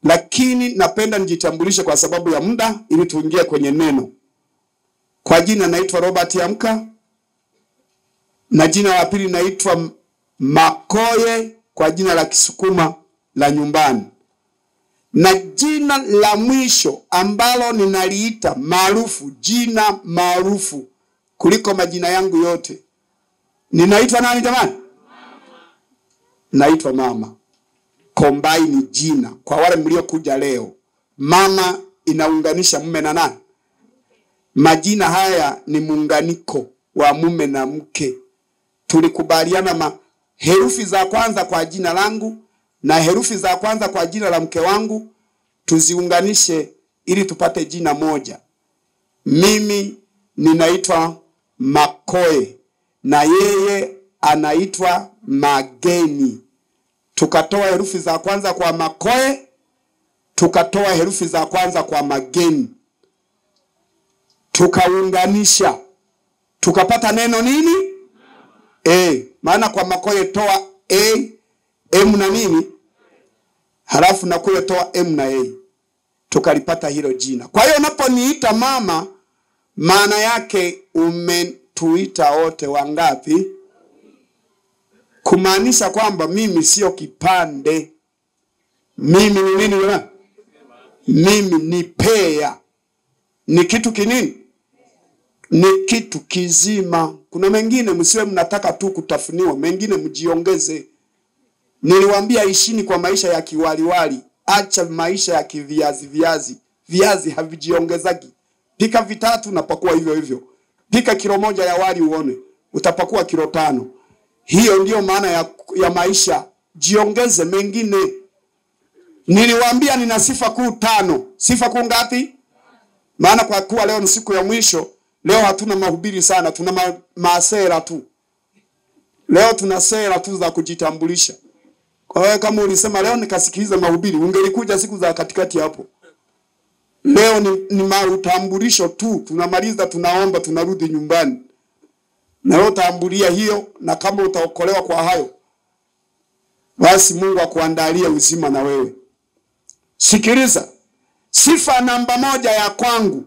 lakini napenda nijitambulishe kwa sababu ya muda, ili tuingie kwenye neno. Kwa jina naitwa Robert Amka, na jina la pili naitwa Makoye kwa jina la Kisukuma la nyumbani, na jina la mwisho ambalo ninaliita maarufu, jina maarufu kuliko majina yangu yote, ninaitwa nani jamani? Naitwa mama. Kombai ni jina. Kwa wale mliokuja leo, mama inaunganisha mume na nani? Majina haya ni muunganiko wa mume na mke. Tulikubaliana ma herufi za kwanza kwa jina langu na herufi za kwanza kwa jina la mke wangu tuziunganishe ili tupate jina moja. Mimi ninaitwa Makoe na yeye anaitwa Mageni. Tukatoa herufi za kwanza kwa Makoe, tukatoa herufi za kwanza kwa Mageni, tukaunganisha, tukapata neno nini? E, maana kwa Makoe toa a m na nini, halafu na kule toa m na a, tukalipata hilo jina. Kwa hiyo unaponiita mama, maana yake umetuita wote wangapi? kumaanisha kwamba mimi sio kipande. Mimi ni nini jamani? Mimi ni pea, ni kitu kinini? Ni kitu kizima. Kuna mengine msiwe mnataka tu kutafuniwa, mengine mjiongeze. Niliwaambia ishini kwa maisha ya kiwaliwali, acha maisha ya kiviazi viazi. Viazi havijiongezaji. Pika vitatu napakua hivyo hivyo. Pika kilo moja ya wali uone, utapakua kilo tano. Hiyo ndiyo maana ya, ya maisha. Jiongeze mengine. Niliwaambia nina sifa kuu tano. Sifa kuu ngapi? Maana kwa kuwa leo ni siku ya mwisho, leo hatuna mahubiri sana, tuna ma, masera tu. Leo tuna sera tu za kujitambulisha. Kwa hiyo kama ulisema leo nikasikiliza mahubiri, ungelikuja siku za katikati hapo. Leo ni, ni mautambulisho tu, tunamaliza, tunaomba, tunarudi nyumbani na wewe utaambulia hiyo, na kama utaokolewa kwa hayo, basi Mungu akuandalie uzima na wewe. Sikiliza, sifa namba moja ya kwangu,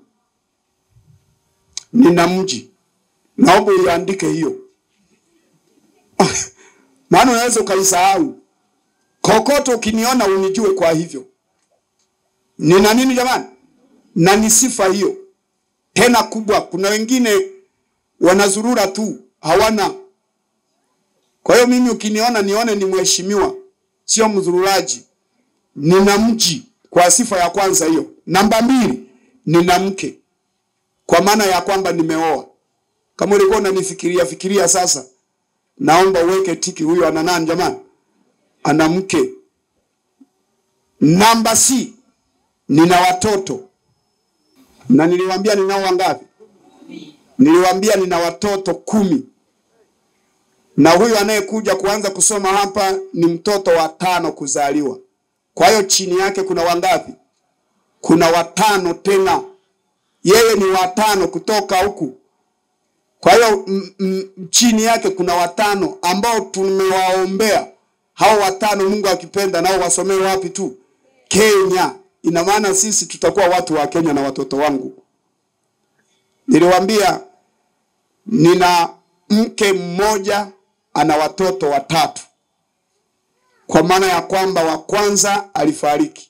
nina mji. Naomba uiandike hiyo maana unaweza ukaisahau. Kokoto ukiniona unijue kwa hivyo. Nina nini jamani? Na ni sifa hiyo tena kubwa. Kuna wengine wanazurura tu hawana. Kwa hiyo mimi ukiniona nione ni mheshimiwa, sio mzururaji. Nina mji kwa sifa ya kwanza hiyo. Namba mbili, nina mke kwa maana ya kwamba nimeoa. Kama ulikuwa unanifikiria fikiria sasa, naomba uweke tiki, huyo ana nani jamani? Ana mke. Namba C, nina watoto na niliwaambia ninao wangapi? Niliwaambia nina watoto kumi, na huyu anayekuja kuanza kusoma hapa ni mtoto wa tano kuzaliwa. Kwa hiyo chini yake kuna wangapi? Kuna watano tena, yeye ni watano kutoka huku. Kwa hiyo chini yake kuna watano ambao tumewaombea hao watano, Mungu akipenda nao wasomee wapi tu? Kenya. Ina maana sisi tutakuwa watu wa Kenya na watoto wangu. Niliwaambia nina mke mmoja ana watoto watatu, kwa maana ya kwamba wa kwanza alifariki.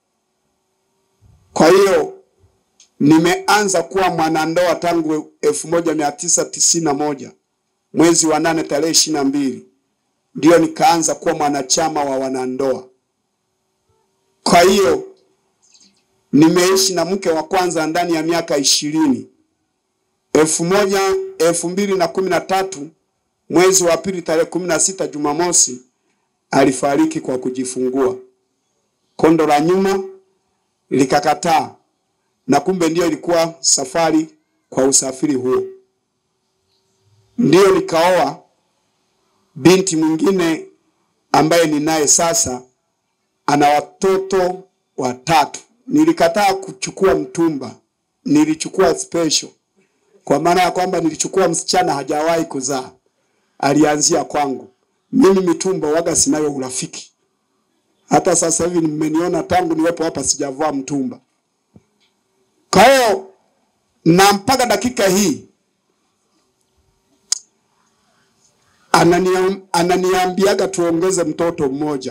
Kwa hiyo nimeanza kuwa mwanandoa tangu elfu moja mia tisa tisini na moja mwezi wa nane tarehe ishirini na mbili ndio nikaanza kuwa mwanachama wa wanandoa. Kwa hiyo nimeishi na mke wa kwanza ndani ya miaka ishirini elfu moja elfu mbili na kumi na tatu mwezi wa pili tarehe kumi na sita Jumamosi alifariki kwa kujifungua. Kondo la nyuma likakataa, na kumbe ndiyo ilikuwa safari kwa usafiri huo. Ndiyo nikaoa binti mwingine ambaye ninaye sasa, ana watoto watatu. Nilikataa kuchukua mtumba, nilichukua special kwa maana ya kwamba nilichukua msichana hajawahi kuzaa, alianzia kwangu. Mimi mitumba waga sinayo urafiki, Hata sasa hivi mmeniona tangu niwepo hapa sijavaa mtumba. Kwa hiyo na mpaka dakika hii ananiam, ananiambiaga tuongeze mtoto mmoja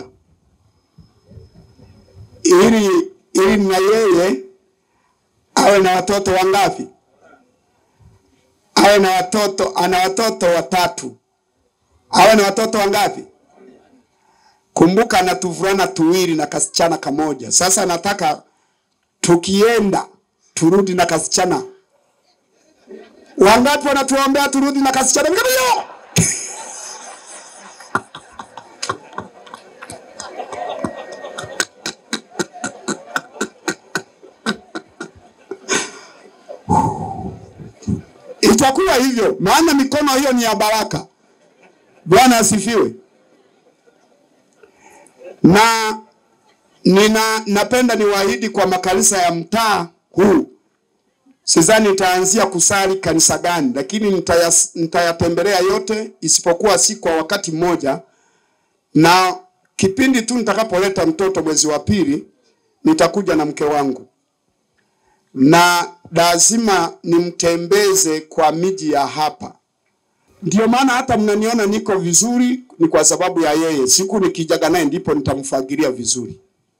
ili ili na yeye awe na watoto wangapi? Awe na watoto, ana watoto watatu, awe na watoto wangapi? Kumbuka ana tuvulana tuwili na kasichana kamoja. Sasa nataka tukienda turudi na kasichana. Wangapi wanatuombea turudi na kasichana? Mkabio! Itakuwa hivyo, maana mikono hiyo ni ya baraka. Bwana asifiwe. Na nina napenda niwaahidi kwa makanisa ya mtaa huu, sidhani nitaanzia kusali kanisa gani, lakini nitayas- nitayatembelea yote, isipokuwa si kwa wakati mmoja, na kipindi tu nitakapoleta mtoto mwezi wa pili, nitakuja na mke wangu na lazima nimtembeze kwa miji ya hapa. Ndio maana hata mnaniona niko vizuri, ni kwa sababu ya yeye. Siku nikijaga naye ndipo nitamfagilia vizuri.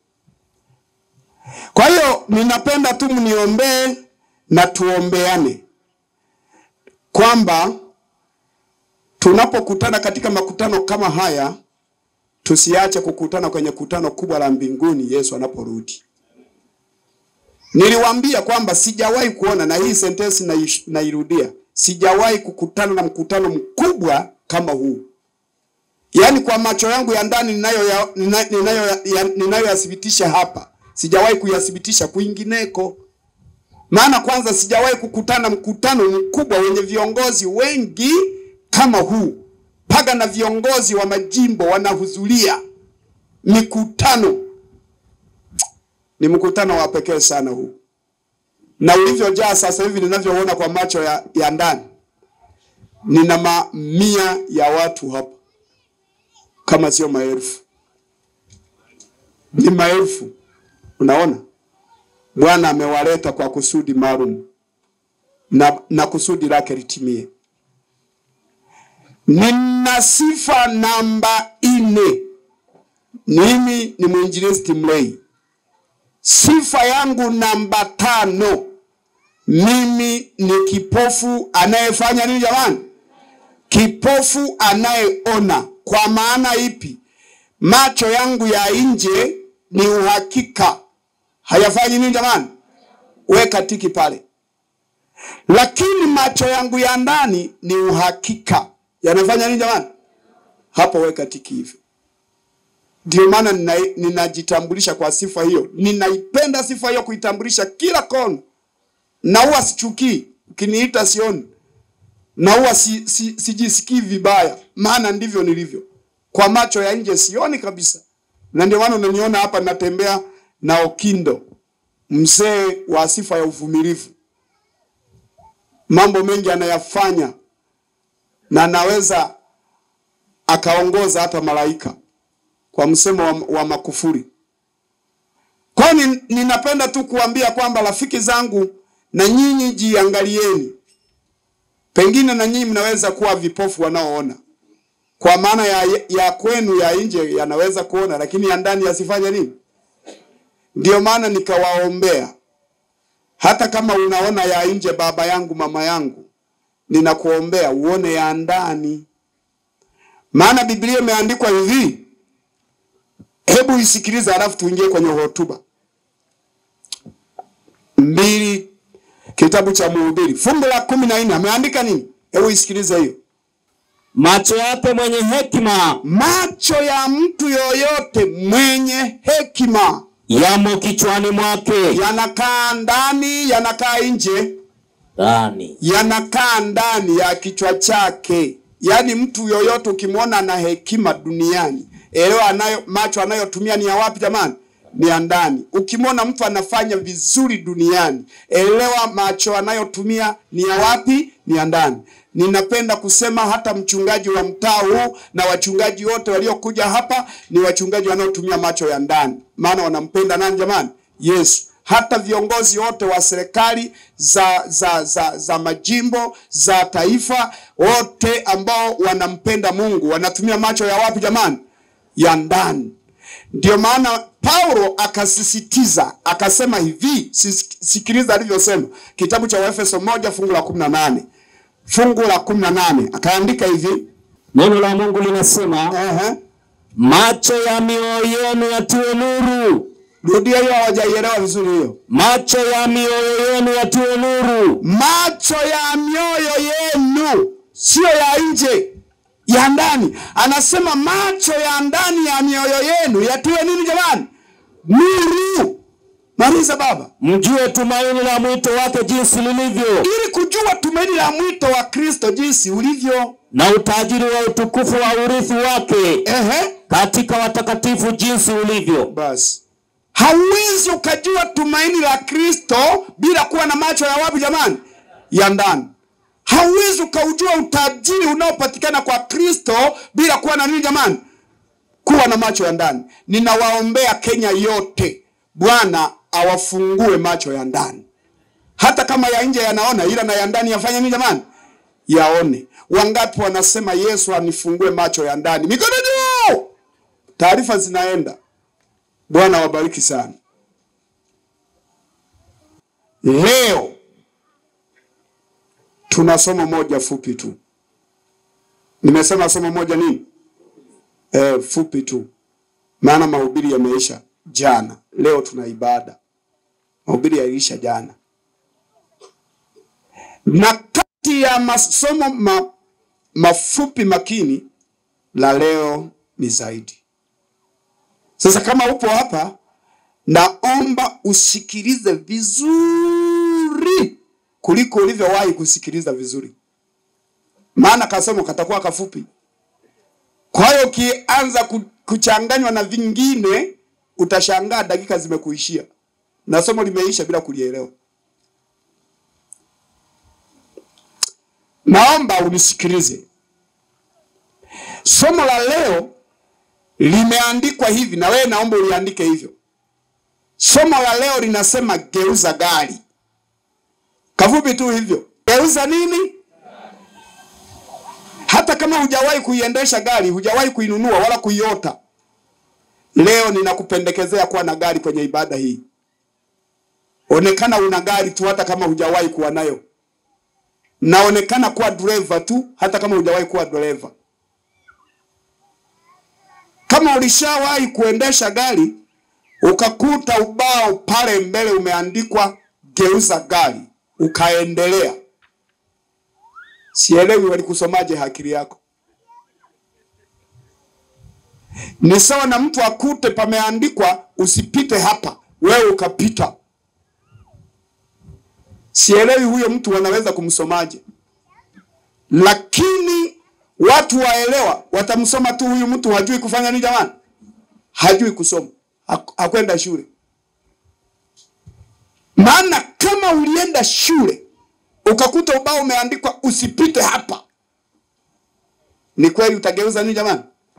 Kwa hiyo ninapenda tu mniombee na tuombeane kwamba tunapokutana katika makutano kama haya, tusiache kukutana kwenye kutano kubwa la mbinguni Yesu anaporudi. Niliwaambia kwamba sijawahi kuona, na hii sentensi naish- nairudia, sijawahi kukutana na mkutano mkubwa kama huu. Yaani kwa macho yangu ya ndani ninayo ninayo ninayoyathibitisha hapa, sijawahi kuyathibitisha kwingineko. Maana kwanza sijawahi kukutana mkutano mkubwa wenye viongozi wengi kama huu, mpaka na viongozi wa majimbo wanahudhuria mikutano ni mkutano wa pekee sana huu, na ulivyojaa sasa hivi ninavyoona kwa macho ya, ya ndani, nina mamia ya watu hapa, kama sio maelfu, ni maelfu. Unaona, Bwana amewaleta kwa kusudi maalum na, na kusudi lake litimie. Nina sifa namba nne. Mimi ni mwinjilisti mlei. Sifa yangu namba tano, mimi ni kipofu anayefanya nini jamani? Kipofu anayeona. Kwa maana ipi? Macho yangu ya nje ni uhakika, hayafanyi nini jamani? Weka tiki pale. Lakini macho yangu ya ndani ni uhakika, yanafanya nini jamani? Hapo weka tiki hivyo. Ndio maana nina- ninajitambulisha kwa sifa hiyo. Ninaipenda sifa hiyo kuitambulisha kila kona, na huwa sichukii ukiniita sioni, na huwa si, si, sijisikii vibaya, maana ndivyo nilivyo. Kwa macho ya nje sioni kabisa, na ndio maana unaniona hapa natembea na Okindo, mzee wa sifa ya uvumilivu. Mambo mengi anayafanya na anaweza akaongoza hata malaika kwa msemo wa, wa makufuri. Kwa hiyo ni- ninapenda tu kuambia kwamba rafiki zangu, na nyinyi jiangalieni, pengine na nyinyi mnaweza kuwa vipofu wanaoona, kwa maana ya, ya kwenu ya nje yanaweza kuona, lakini ya ndani yasifanye nini? Ndio maana nikawaombea, hata kama unaona ya nje, baba yangu, mama yangu, ninakuombea uone ya ndani, maana Biblia imeandikwa hivi Hebu isikilize, halafu tuingie kwenye hotuba mbili, kitabu cha Mhubiri fungu la kumi na nne ameandika nini? Hebu isikilize hiyo. Macho yake mwenye hekima Macho ya mtu yoyote mwenye hekima yamo kichwani mwake, yanakaa ndani, yanakaa nje, ndani yanakaa ndani ya kichwa chake. Yaani mtu yoyote ukimwona ana hekima duniani, elewa anayo macho anayotumia ni ya wapi jamani? ni ya ndani. Ukimwona mtu anafanya vizuri duniani, elewa macho anayotumia ni ya wapi? Ni ya ndani. Ninapenda kusema hata mchungaji wa mtaa huu na wachungaji wote waliokuja hapa ni wachungaji wanaotumia macho ya ndani, maana wanampenda nani jamani? Yesu. Hata viongozi wote wa serikali za, za, za, za majimbo za taifa, wote ambao wanampenda Mungu wanatumia macho ya wapi jamani? Ya ndani. Ndio maana Paulo akasisitiza akasema hivi, sis- sikiliza alivyosema, kitabu cha Waefeso moja fungu la kumi na nane fungu la kumi na nane akaandika hivi Neno la Mungu linasema ehe, macho ya mioyo yenu yatiwe nuru, rudia hiyo, hawajaielewa vizuri hiyo. macho ya mioyo yenu yatiwe nuru, Macho ya mioyo yenu, sio ya nje, ya ndani. Anasema macho ya ndani ya mioyo yenu yatiwe nini jamani? Nuru. Maliza baba. mjue tumaini la mwito wake jinsi lilivyo, ili kujua tumaini la mwito wa Kristo jinsi ulivyo. na utajiri wa utukufu wa urithi wake Ehe, katika watakatifu jinsi ulivyo. basi hauwezi ukajua tumaini la Kristo bila kuwa na macho ya wapi jamani? Ya ndani. Hauwezi ukaujua utajiri unaopatikana kwa Kristo bila kuwa na nini jamani? Kuwa na macho ya ndani. Ninawaombea Kenya yote, Bwana awafungue macho ya ndani, hata kama ya nje yanaona, ila na ya ndani yafanye nini jamani? Yaone. Wangapi wanasema Yesu anifungue macho ya ndani? Mikono juu! Taarifa zinaenda. Bwana wabariki sana. Leo tuna somo moja fupi tu. Nimesema somo moja nini? Eh, fupi tu, maana mahubiri yameisha jana. Leo tuna ibada, mahubiri yaliisha jana, na kati ya masomo ma, mafupi makini la leo ni zaidi. Sasa kama upo hapa, naomba usikilize vizuri kuliko ulivyowahi kusikiliza vizuri, maana kasomo katakuwa kafupi. Kwa hiyo ukianza ku- kuchanganywa na vingine, utashangaa dakika zimekuishia na somo limeisha bila kulielewa. Naomba unisikilize. Somo la leo limeandikwa hivi, na wewe naomba uliandike hivyo. Somo la leo linasema geuza gari. Kafupi tu hivyo, geuza nini? Hata kama hujawahi kuiendesha gari, hujawahi kuinunua wala kuiota, leo ninakupendekezea kuwa na gari kwenye ibada hii. Onekana una gari tu, hata kama hujawahi kuwa nayo. Naonekana kuwa dereva tu, hata kama hujawahi kuwa dereva. Kama ulishawahi kuendesha gari ukakuta ubao pale mbele umeandikwa geuza gari, ukaendelea, sielewi walikusomaje akili yako. Ni sawa na mtu akute pameandikwa usipite hapa, wewe ukapita. Sielewi huyo mtu wanaweza kumsomaje, lakini watu waelewa watamsoma tu, huyu mtu hajui kufanya nini jamani, hajui kusoma, hak- hakwenda shule. Maana kama ulienda shule ukakuta ubao umeandikwa usipite hapa, ni kweli utageuza nini jamani?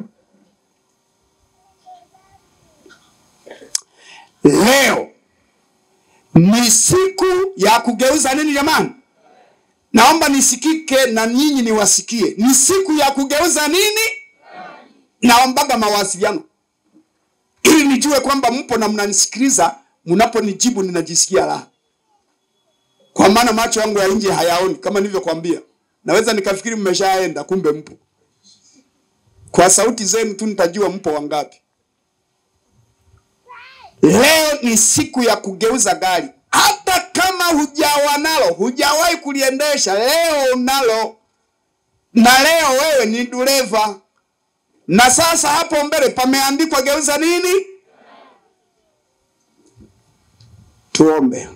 Leo ni siku ya kugeuza nini jamani? Naomba nisikike na nyinyi niwasikie. Ni siku ya kugeuza nini? Naombaga mawasiliano ili nijue kwamba mpo na mnanisikiliza. Mnaponijibu ninajisikia raha, kwa maana macho yangu ya nje hayaoni. Kama nilivyokuambia, naweza nikafikiri mmeshaenda, kumbe mpo. Kwa sauti zenu tu nitajua mpo wangapi. Leo ni siku ya kugeuza gari, hata kama hujawa nalo, hujawahi kuliendesha, leo unalo, na leo wewe ni dereva. Na sasa hapo mbele pameandikwa geuza nini? Tuombe.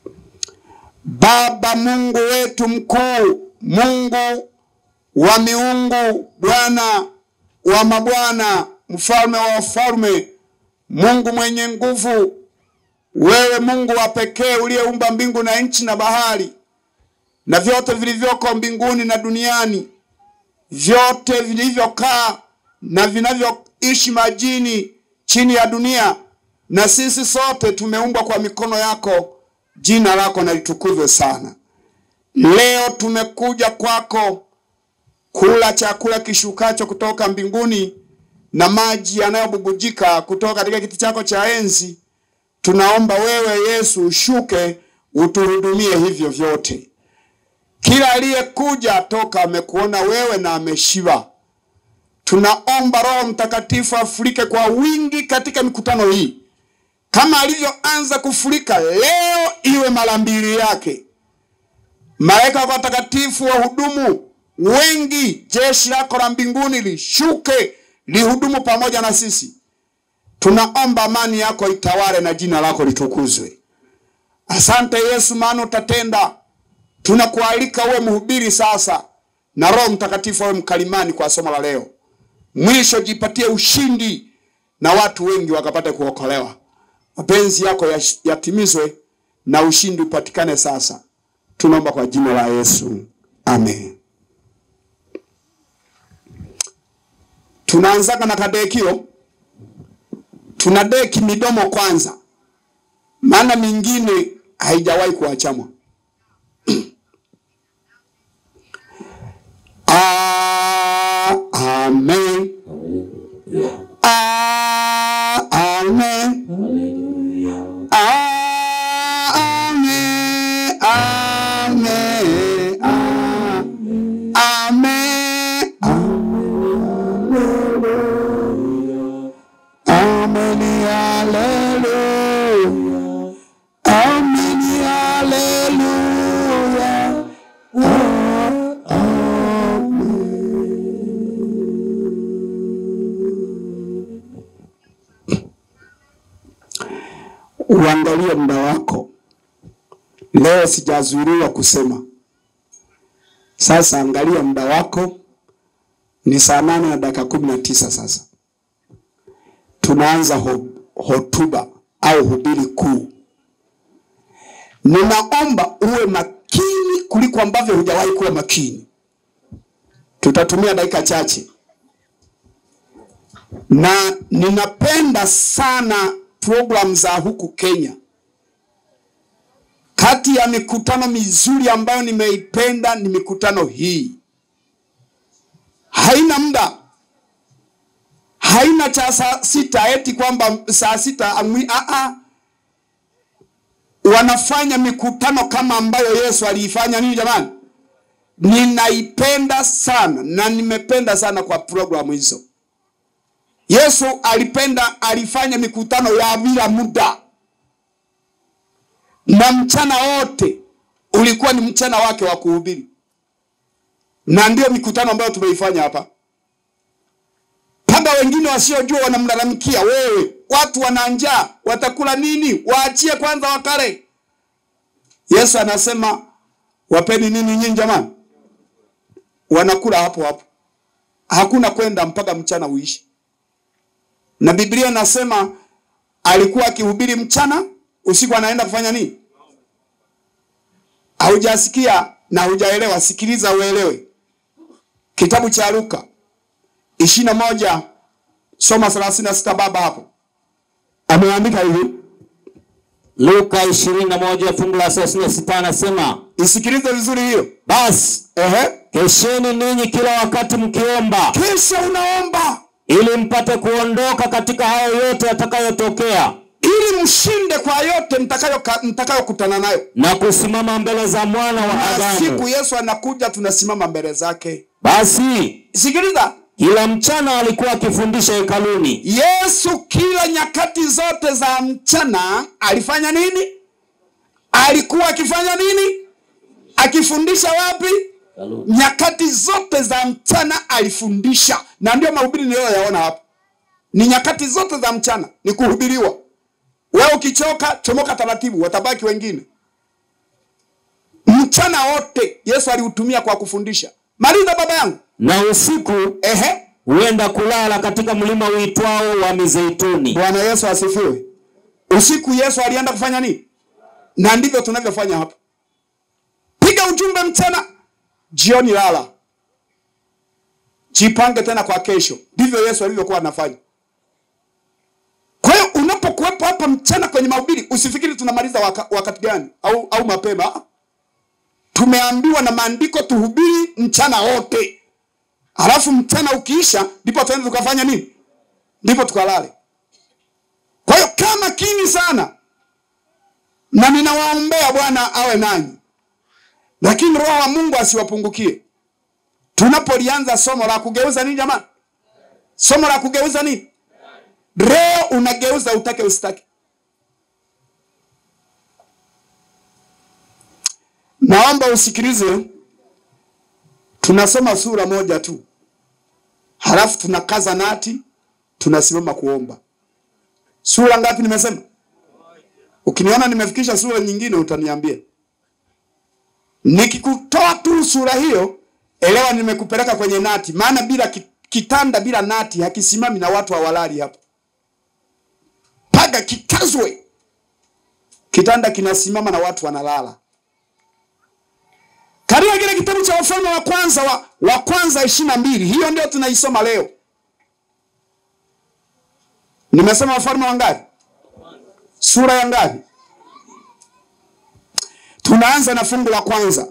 Baba Mungu wetu mkuu, Mungu wa miungu, Bwana wa mabwana, mfalme wa wafalme, Mungu mwenye nguvu, wewe Mungu wa pekee uliyeumba mbingu na nchi na bahari na vyote vilivyoko mbinguni na duniani, vyote vilivyokaa na vinavyoishi majini chini ya dunia, na sisi sote tumeumbwa kwa mikono yako. Jina lako na litukuzwe sana. Leo tumekuja kwako kula chakula kishukacho kutoka mbinguni na maji yanayobubujika kutoka katika kiti chako cha enzi. Tunaomba wewe Yesu ushuke utuhudumie hivyo vyote. Kila aliyekuja toka amekuona wewe na ameshiba. Tunaomba Roho Mtakatifu afurike kwa wingi katika mikutano hii, kama alivyoanza kufurika leo, iwe mara mbili yake. Malaika watakatifu wahudumu wengi, jeshi lako la mbinguni lishuke lihudumu pamoja na sisi. Tunaomba amani yako itawale na jina lako litukuzwe. Asante Yesu, maana utatenda. Tunakualika uwe mhubiri sasa, na Roho Mtakatifu awe mkalimani kwa somo la leo. Mwisho jipatie ushindi na watu wengi wakapate kuokolewa. Mapenzi yako yash- yatimizwe na ushindi upatikane sasa. Tunaomba kwa jina la Yesu, amen. Tunaanzaga na kadekio, tuna deki midomo kwanza, maana mingine haijawahi kuachamwa. Ah, amen. Ah, amen. Ah, amen. Amen. Ah, amen. Amen. Hallelujah. Amen. Hallelujah. Uangalie muda wako. Leo sijazuiliwa kusema. Sasa angalia muda wako, ni saa nane na dakika kumi na tisa sasa. Tunaanza ho, hotuba au hubiri kuu. Ninaomba uwe makini kuliko ambavyo hujawahi kuwa makini. Tutatumia dakika chache, na ninapenda sana programu za huku Kenya. Kati ya mikutano mizuri ambayo nimeipenda ni mikutano hii. Haina muda, haina cha saa sita eti kwamba saa sita amwi, a a wanafanya mikutano kama ambayo Yesu aliifanya. Nini jamani, ninaipenda sana na nimependa sana kwa programu hizo. Yesu alipenda alifanya mikutano ya bila muda, na mchana wote ulikuwa ni mchana wake wa kuhubiri, na ndio mikutano ambayo tumeifanya hapa. Mpaka wengine wasiojua wanamlalamikia, wewe, watu wana njaa, watakula nini? Waachie kwanza wakale. Yesu anasema wapeni nini nyinyi jamani? Wanakula hapo hapo, hakuna kwenda mpaka mchana uishi na Biblia inasema alikuwa akihubiri mchana, usiku anaenda kufanya nini? Haujasikia na hujaelewa, sikiliza uelewe. Kitabu cha Luka ishirini na moja soma thelathini na sita baba hapo ameandika hivi, Luka 21 fungu la 36 anasema, isikilize vizuri hiyo. basi Ehe, kesheni ninyi kila wakati mkiomba, kisha unaomba ili mpate kuondoka katika hayo yote yatakayotokea ili mshinde kwa yote mtakayo- mtakayokutana nayo. na kusimama mbele za mwana wa Na siku Adamu. Yesu anakuja, tunasimama mbele zake. Basi Sikiliza, kila mchana alikuwa akifundisha hekaluni, Yesu kila nyakati zote za mchana alifanya nini? Alikuwa akifanya nini? Akifundisha wapi? Nyakati zote za mchana alifundisha, na ndio mahubiri niliyoyaona hapa. Ni nyakati zote za mchana, ni kuhubiriwa. Wewe ukichoka, chomoka taratibu, watabaki wengine. Mchana wote Yesu aliutumia kwa kufundisha. Maliza baba yangu. na usiku Ehe, huenda kulala katika mlima uitwao wa Mizeituni. Bwana Yesu asifiwe. Usiku Yesu alienda kufanya nini? Na ndivyo tunavyofanya hapa. Piga ujumbe mchana, jioni lala, jipange tena kwa kesho. Ndivyo Yesu alivyokuwa anafanya. Kwa hiyo unapokuwepo hapa mchana kwenye mahubiri, usifikiri tunamaliza waka, wakati gani au, au mapema. Ah. Tumeambiwa na maandiko tuhubiri mchana wote, halafu mchana ukiisha, ndipo tuende tukafanya nini? Ndipo tukalale. Kwa hiyo kaa makini sana, na ninawaombea Bwana awe nanyi, lakini Roho wa Mungu asiwapungukie tunapolianza somo la kugeuza nini. Jamani, somo la kugeuza nini? Leo unageuza utake usitake. Naomba usikilize, tunasoma sura moja tu, halafu tunakaza nati, tunasimama kuomba. Sura ngapi nimesema? Ukiniona nimefikisha sura nyingine utaniambia. Nikikutoa tu sura hiyo, elewa nimekupeleka kwenye nati, maana bila ki- kitanda bila nati hakisimami na watu hawalali hapa. Paga kikazwe, kitanda kinasimama na watu wanalala. Katika kile kitabu cha Wafalme wa kwanza wa, wa kwanza ishirini na mbili, hiyo ndio tunaisoma leo. Nimesema Wafalme wangapi? Sura ya ngapi? Tunaanza na fungu la kwanza.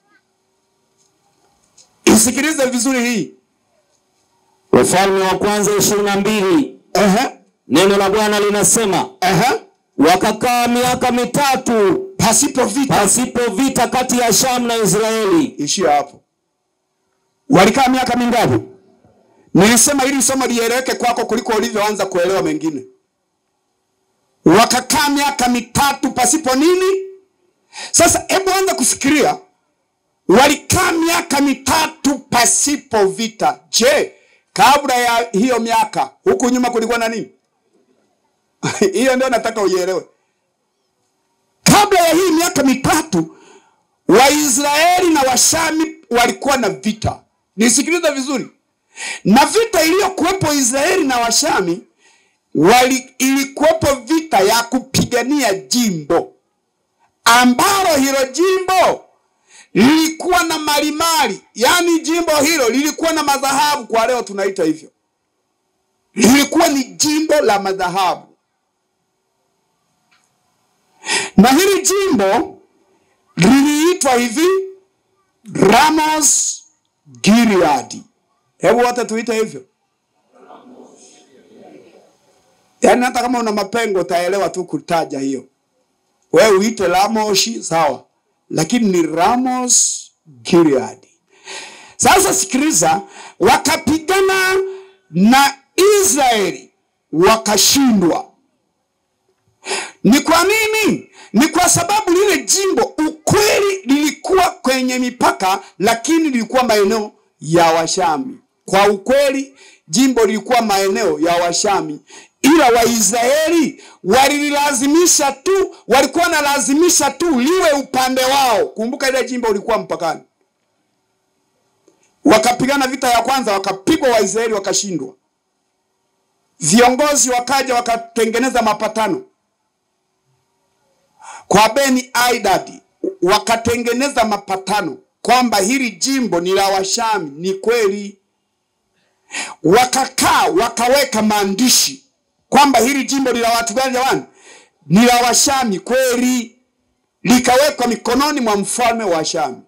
Isikilize vizuri hii. Wafalme wa kwanza ishirini na mbili. Ehe, Neno la Bwana linasema ehe. wakakaa miaka mitatu Pasipo vita. pasipo vita kati ya Shamu na Israeli. Ishia hapo. Walikaa miaka mingapi? Nilisema ili somo lieleweke kwako kuliko ulivyoanza kuelewa mengine. Wakakaa miaka mitatu pasipo nini? Sasa hebu anza kufikiria, walikaa miaka mitatu pasipo vita. Je, kabla ya hiyo miaka huku nyuma kulikuwa na nini? hiyo ndio nataka uielewe. Kabla ya hii miaka mitatu Waisraeli na Washami walikuwa na vita. Nisikilize vizuri, na vita iliyokuwepo Israeli na Washami wali, ilikuwepo vita ya kupigania jimbo ambalo hilo jimbo lilikuwa na malimali, yaani jimbo hilo lilikuwa na madhahabu, kwa leo tunaita hivyo, lilikuwa ni jimbo la madhahabu, na hili jimbo liliitwa hivi Ramos Gilead. Hebu wote tuite hivyo, yaani hata kama una mapengo utaelewa tu kutaja hiyo. Wewe uite Ramoshi sawa, lakini ni Ramos Gilead. Sasa sikiliza, wakapigana na Israeli wakashindwa. Ni kwa nini? Ni kwa sababu lile jimbo ukweli lilikuwa kwenye mipaka, lakini lilikuwa maeneo ya Washami. Kwa ukweli jimbo lilikuwa maeneo ya Washami, ila Waisraeli walililazimisha tu, walikuwa wanalazimisha tu liwe upande wao. Kumbuka ile jimbo ulikuwa mpakani. Wakapigana vita ya kwanza, wakapigwa Waisraeli wakashindwa. Viongozi wakaja wakatengeneza mapatano kwa Beni Aidadi wakatengeneza mapatano kwamba hili jimbo ni la Washami. Ni kweli, wakakaa wakaweka maandishi kwamba hili jimbo ni la watu gani? Jamani, ni la Washami kweli, likawekwa mikononi mwa mfalme wa Shami.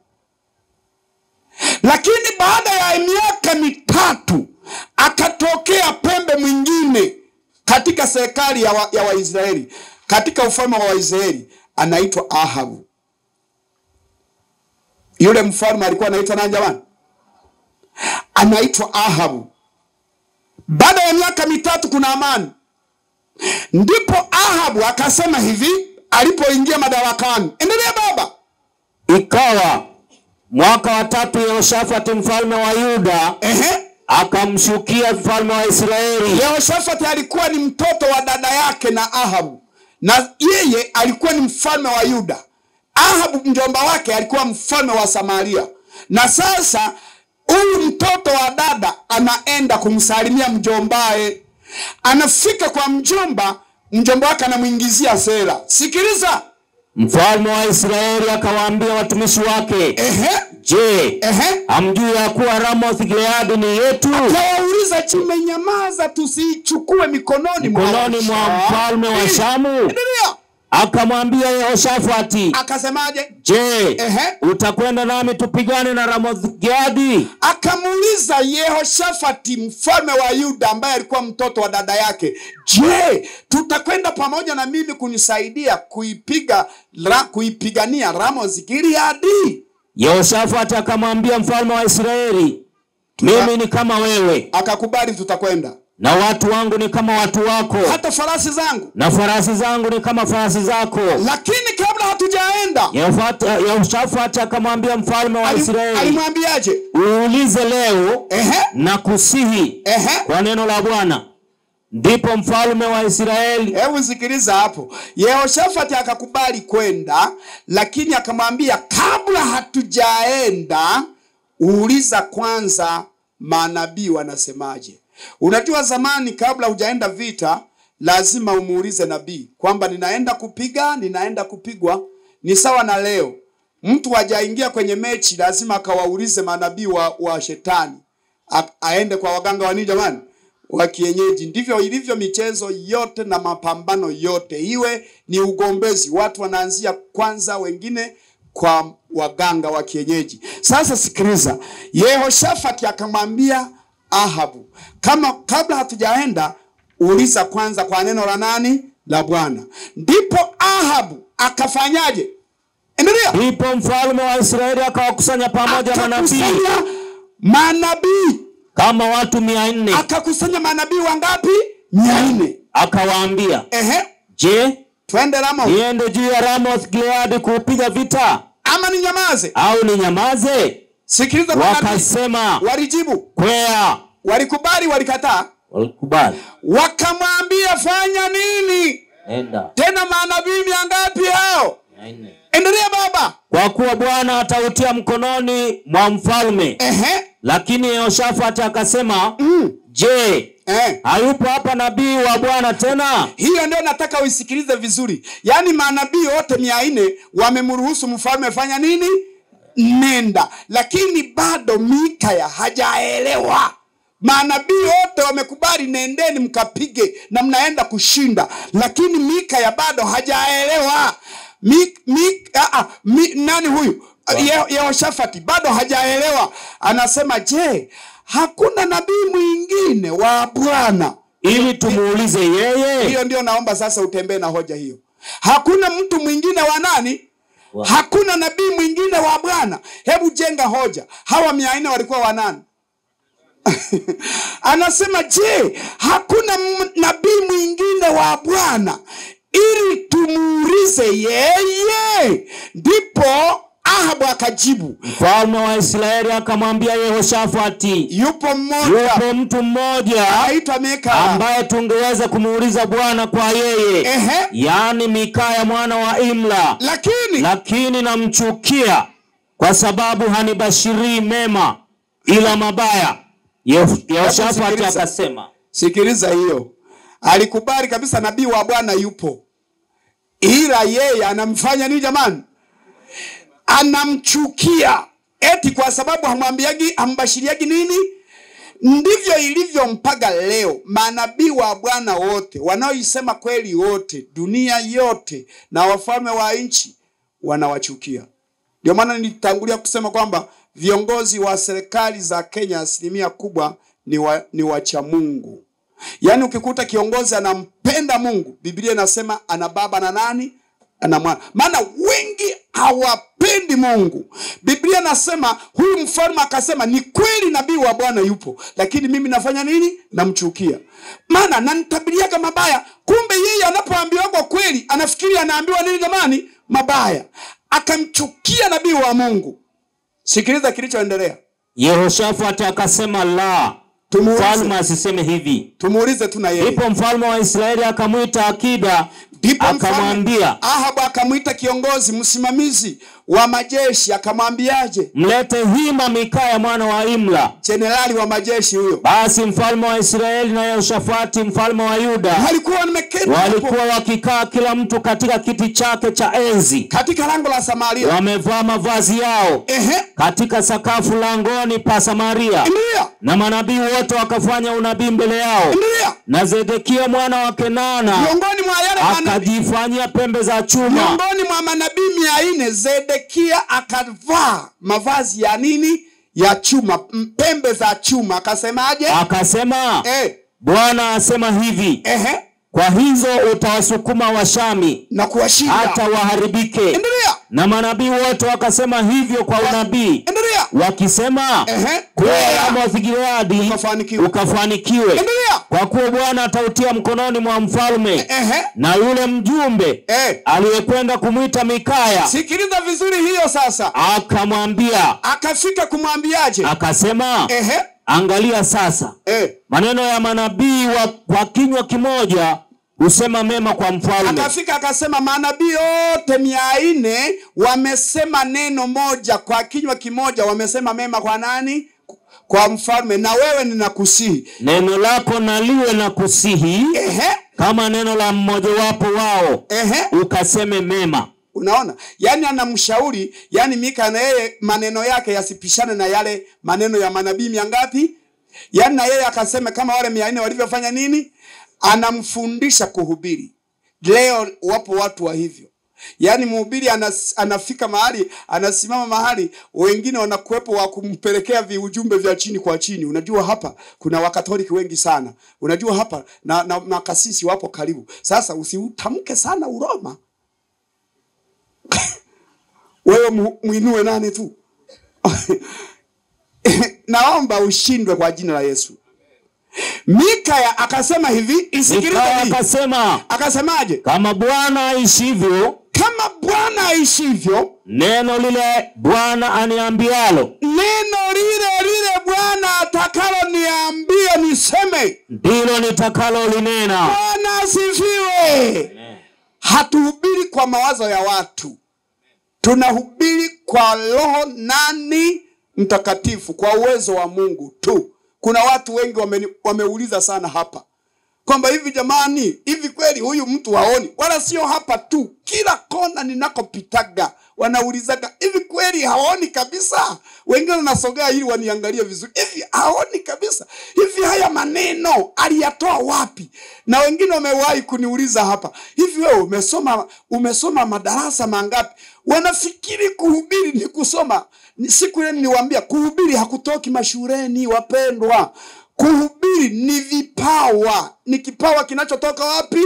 Lakini baada ya miaka mitatu akatokea pembe mwingine katika serikali ya, wa, ya Waisraeli katika ufalme wa Waisraeli anaitwa Ahabu. Yule mfalme alikuwa anaitwa nani jamani? Anaitwa Ahabu. Baada ya miaka mitatu kuna amani, ndipo Ahabu akasema hivi alipoingia madarakani. Endelea baba. Ikawa mwaka wa tatu Yehoshafati mfalme wa Yuda Ehe. akamshukia mfalme wa Israeli Yehoshafati alikuwa ni mtoto wa dada yake na Ahabu, na yeye alikuwa ni mfalme wa Yuda. Ahabu mjomba wake alikuwa mfalme wa Samaria, na sasa huyu mtoto wa dada anaenda kumsalimia mjombae anafika kwa mjomba mjomba wake anamwingizia sera sikiliza Mfalme wa Israeli akawaambia watumishi wake, ehe je, ehe hamjui ya kuwa Ramoth Gileadi ni yetu? kawauliza chimenyamaza tusiichukue mikononi mwa Mikononi mwa Washa- mfalme wa Eh, Shamu? endelea. Akamwambia Yehoshafati, akasemaje je, Ehe. utakwenda nami tupigane na Ramoth Gileadi? akamuuliza yehoshafati mfalme wa yuda ambaye alikuwa mtoto wa dada yake je tutakwenda pamoja na mimi kunisaidia kuipiga ra, kuipigania ramos gileadi Yehoshafati akamwambia mfalme wa Israeli, mimi ni kama wewe akakubali tutakwenda na watu wangu ni kama watu wako hata farasi zangu na farasi zangu ni kama farasi zako. lakini kabla hatujaenda Yehoshafati Yehoshafati akamwambia mfalme wa alim- Israeli, alimwambiaje uulize leo ehe na kusihi ehe kwa neno la Bwana. Ndipo mfalme wa Israeli hebu sikiliza hapo yehoshafati akakubali kwenda lakini akamwambia kabla hatujaenda uuliza kwanza manabii wanasemaje unajua zamani kabla hujaenda vita lazima umuulize nabii kwamba ninaenda kupiga ninaenda kupigwa ni sawa na leo mtu hajaingia kwenye mechi lazima akawaulize manabii wa, wa shetani A, aende kwa waganga wa nini jamani wa kienyeji. Ndivyo ilivyo michezo yote na mapambano yote, iwe ni ugombezi, watu wanaanzia kwanza, wengine kwa waganga wa kienyeji. Sasa sikiliza, Yehoshafati akamwambia Ahabu, kama kabla hatujaenda uliza kwanza kwa neno la nani? La Bwana. Ndipo Ahabu akafanyaje? Endelea. ndipo mfalme wa Israeli akawakusanya pamoja manabii Akakusanya manabii, kama watu mia nne akakusanya manabii wangapi? mia nne. akawaambia, Ehe, je, twende Ramo niende juu ya Ramoth Gileadi kuupiga vita ama ni nyamaze? au ninyamaze? Sikiliza manabii, Wakasema walijibu, kwea. walikubali, walikataa, Walikubali, wakamwambia fanya nini? enda Tena manabii mia ngapi hao? mia nne. Endelea baba. kwa kuwa Bwana atautia mkononi mwa mfalme. Ehe, Lakini Yehoshafati akasema, mm. je, eh. hayupo hapa nabii wa Bwana tena? Hiyo ndio nataka uisikilize vizuri. Yaani manabii wote mia nne wamemruhusu mfalme fanya nini? Nenda, lakini bado Mikaya hajaelewa. Manabii wote wamekubali, nendeni mkapige na mnaenda kushinda, lakini Mikaya bado hajaelewa. Mi, mi, a, a, mi, nani huyu Ye- Yehoshafati bado hajaelewa. Anasema, je, hakuna nabii mwingine wa Bwana? Ili tumuulize yeye. hiyo ndio naomba sasa utembee na hoja hiyo hakuna mtu mwingine wa nani Wa- hakuna nabii mwingine wa bwana hebu jenga hoja hawa mia nne walikuwa wa nani anasema je hakuna m- nabii mwingine wa bwana ili tumuulize yeye ndipo ahabu akajibu Mfalme wa Israeli akamwambia Yehoshafati, yupo mmoja yupo mtu mmoja aitwa mika ambaye tungeweza kumuuliza Bwana kwa yeye, ehe yaani Mikaya mwana wa Imla, lakini lakini namchukia kwa sababu hanibashirii mema ila mabaya. Yeho- Yehoshafati sikiliza. akasema, Sikiliza hiyo, alikubali kabisa nabii wa Bwana yupo, ila yeye anamfanya nini jamani? Anamchukia eti kwa sababu hamwambiagi, hambashiriagi nini? Ndivyo ilivyo mpaka leo. Manabii wa Bwana wote wanaoisema kweli wote, dunia yote na wafalme wa nchi wanawachukia. Ndio maana nilitangulia kusema kwamba viongozi wa serikali za Kenya asilimia kubwa ni, wa, ni wacha Mungu. Yaani ukikuta kiongozi anampenda Mungu, Biblia inasema ana baba na nani? Ana mwana. Maana wengi hawapendi Mungu. Biblia inasema huyu mfalme akasema, ni kweli nabii wa Bwana yupo, lakini mimi nafanya nini? Namchukia, maana nanitabiliaga mabaya. Kumbe yeye anapoambiwa kwa kweli anafikiri anaambiwa nini jamani? Mabaya. Akamchukia nabii wa Mungu. Sikiliza kilichoendelea, Yehoshafati akasema la, Tumuulize. mfalme asiseme hivi. tumuulize tu na yeye. Ndipo mfalme wa Israeli akamwita akida ndipo mfalme akamwambia Ahabu akamwita kiongozi msimamizi wa majeshi akamwambiaje? mlete hima Mikaya mwana wa Imla. Jenerali wa majeshi huyo Basi mfalme wa Israeli na Yehoshafati mfalme wa Yuda walikuwa wameketi hapo walikuwa wakikaa kila mtu katika kiti chake cha enzi, katika lango la Samaria. wamevaa mavazi yao Ehe, katika sakafu langoni pa Samaria, ndio na manabii wote wakafanya unabii mbele yao. ndio, Na Zedekia mwana wa Kenana miongoni mwa yale manabii akajifanyia pembe za chuma, miongoni mwa manabii mia nne Zedekia akavaa mavazi ya nini? Ya chuma, m- pembe za chuma. Akasemaje? akasema, Eh, Bwana asema hivi, ehe, kwa hizo utawasukuma Washami na kuwashinda. hata waharibike. Endelea, Na manabii wote wakasema hivyo kwa unabii, endelea. wakisema Ehe, kule endelea. Ramoth Gileadi Ukafanikiwe. ukafanikiwe, Endelea. kwa kuwa Bwana atautia mkononi mwa mfalme Ehe, na yule mjumbe eh. aliyekwenda kumwita Mikaya Sikiliza vizuri hiyo sasa. akamwambia, Akafika kumwambiaje? akasema, Ehe, angalia sasa, eh. maneno ya manabii wa, kwa kinywa kimoja husema mema kwa mfalme. Akafika akasema manabii wote mia nne wamesema neno moja kwa kinywa kimoja, wamesema mema kwa nani? Kwa mfalme. Na wewe ninakusihi, Neno lako na liwe na kusihi ehe, kama neno la mmojawapo wao, ehe. ukaseme mema. Unaona, yaani anamshauri, yaani Mika na yeye maneno yake yasipishane na yale maneno ya manabii mia ngapi? Yaani na yeye akasema kama wale mia nne walivyofanya nini? Anamfundisha kuhubiri. Leo wapo watu wa hivyo, yaani mhubiri anas, anafika mahali anasimama mahali, wengine wanakuwepo wa kumpelekea viujumbe vya chini kwa chini. Unajua hapa kuna wakatoliki wengi sana, unajua hapa na, na makasisi wapo karibu. Sasa usiutamke sana Uroma wewe mu- muinue nani tu naomba ushindwe kwa jina la Yesu. Mikaya akasema hivi, isikilize Mikaya hii. akasema, Akasemaje? kama Bwana aishivyo, Kama Bwana aishivyo, neno lile Bwana aniambialo neno lile lile Bwana atakalo niambie niseme. ndilo nitakalolinena. Bwana asifiwe. Hatuhubiri kwa mawazo ya watu, tunahubiri kwa Roho nani Mtakatifu, kwa uwezo wa Mungu tu. Kuna watu wengi wame, wameuliza sana hapa kwamba hivi jamani, hivi kweli huyu mtu haoni? Wala sio hapa tu, kila kona ninakopitaga wanaulizaga hivi kweli haoni kabisa. Wengine wanasogea ili waniangalie vizuri, hivi haoni kabisa, hivi haya maneno aliyatoa wapi? Na wengine wamewahi kuniuliza hapa, hivi wewe umesoma umesoma madarasa mangapi? Wanafikiri kuhubiri ni kusoma. Ni- Siku ile niliwaambia kuhubiri hakutoki mashuleni, wapendwa. Kuhubiri ni vipawa, ni kipawa kinachotoka wapi?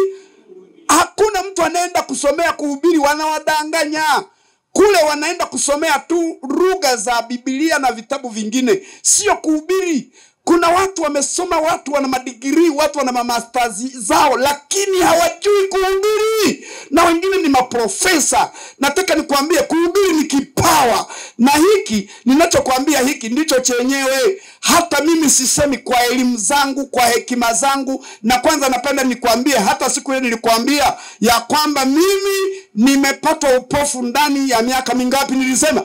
Hakuna mtu anaenda kusomea kuhubiri, wanawadanganya kule. Wanaenda kusomea tu lugha za Biblia na vitabu vingine, sio kuhubiri. Kuna watu wamesoma, watu wana madigirii, watu wana mamastazi zao, lakini hawajui kuhubiri, na wengine ni maprofesa. Nataka nikwambie kuhubiri ni kipawa, na hiki ninachokwambia hiki ndicho chenyewe. Hata mimi sisemi kwa elimu zangu, kwa hekima zangu, na kwanza napenda nikwambie, hata siku ile nilikwambia ya kwamba mimi nimepata upofu ndani ya miaka mingapi? Nilisema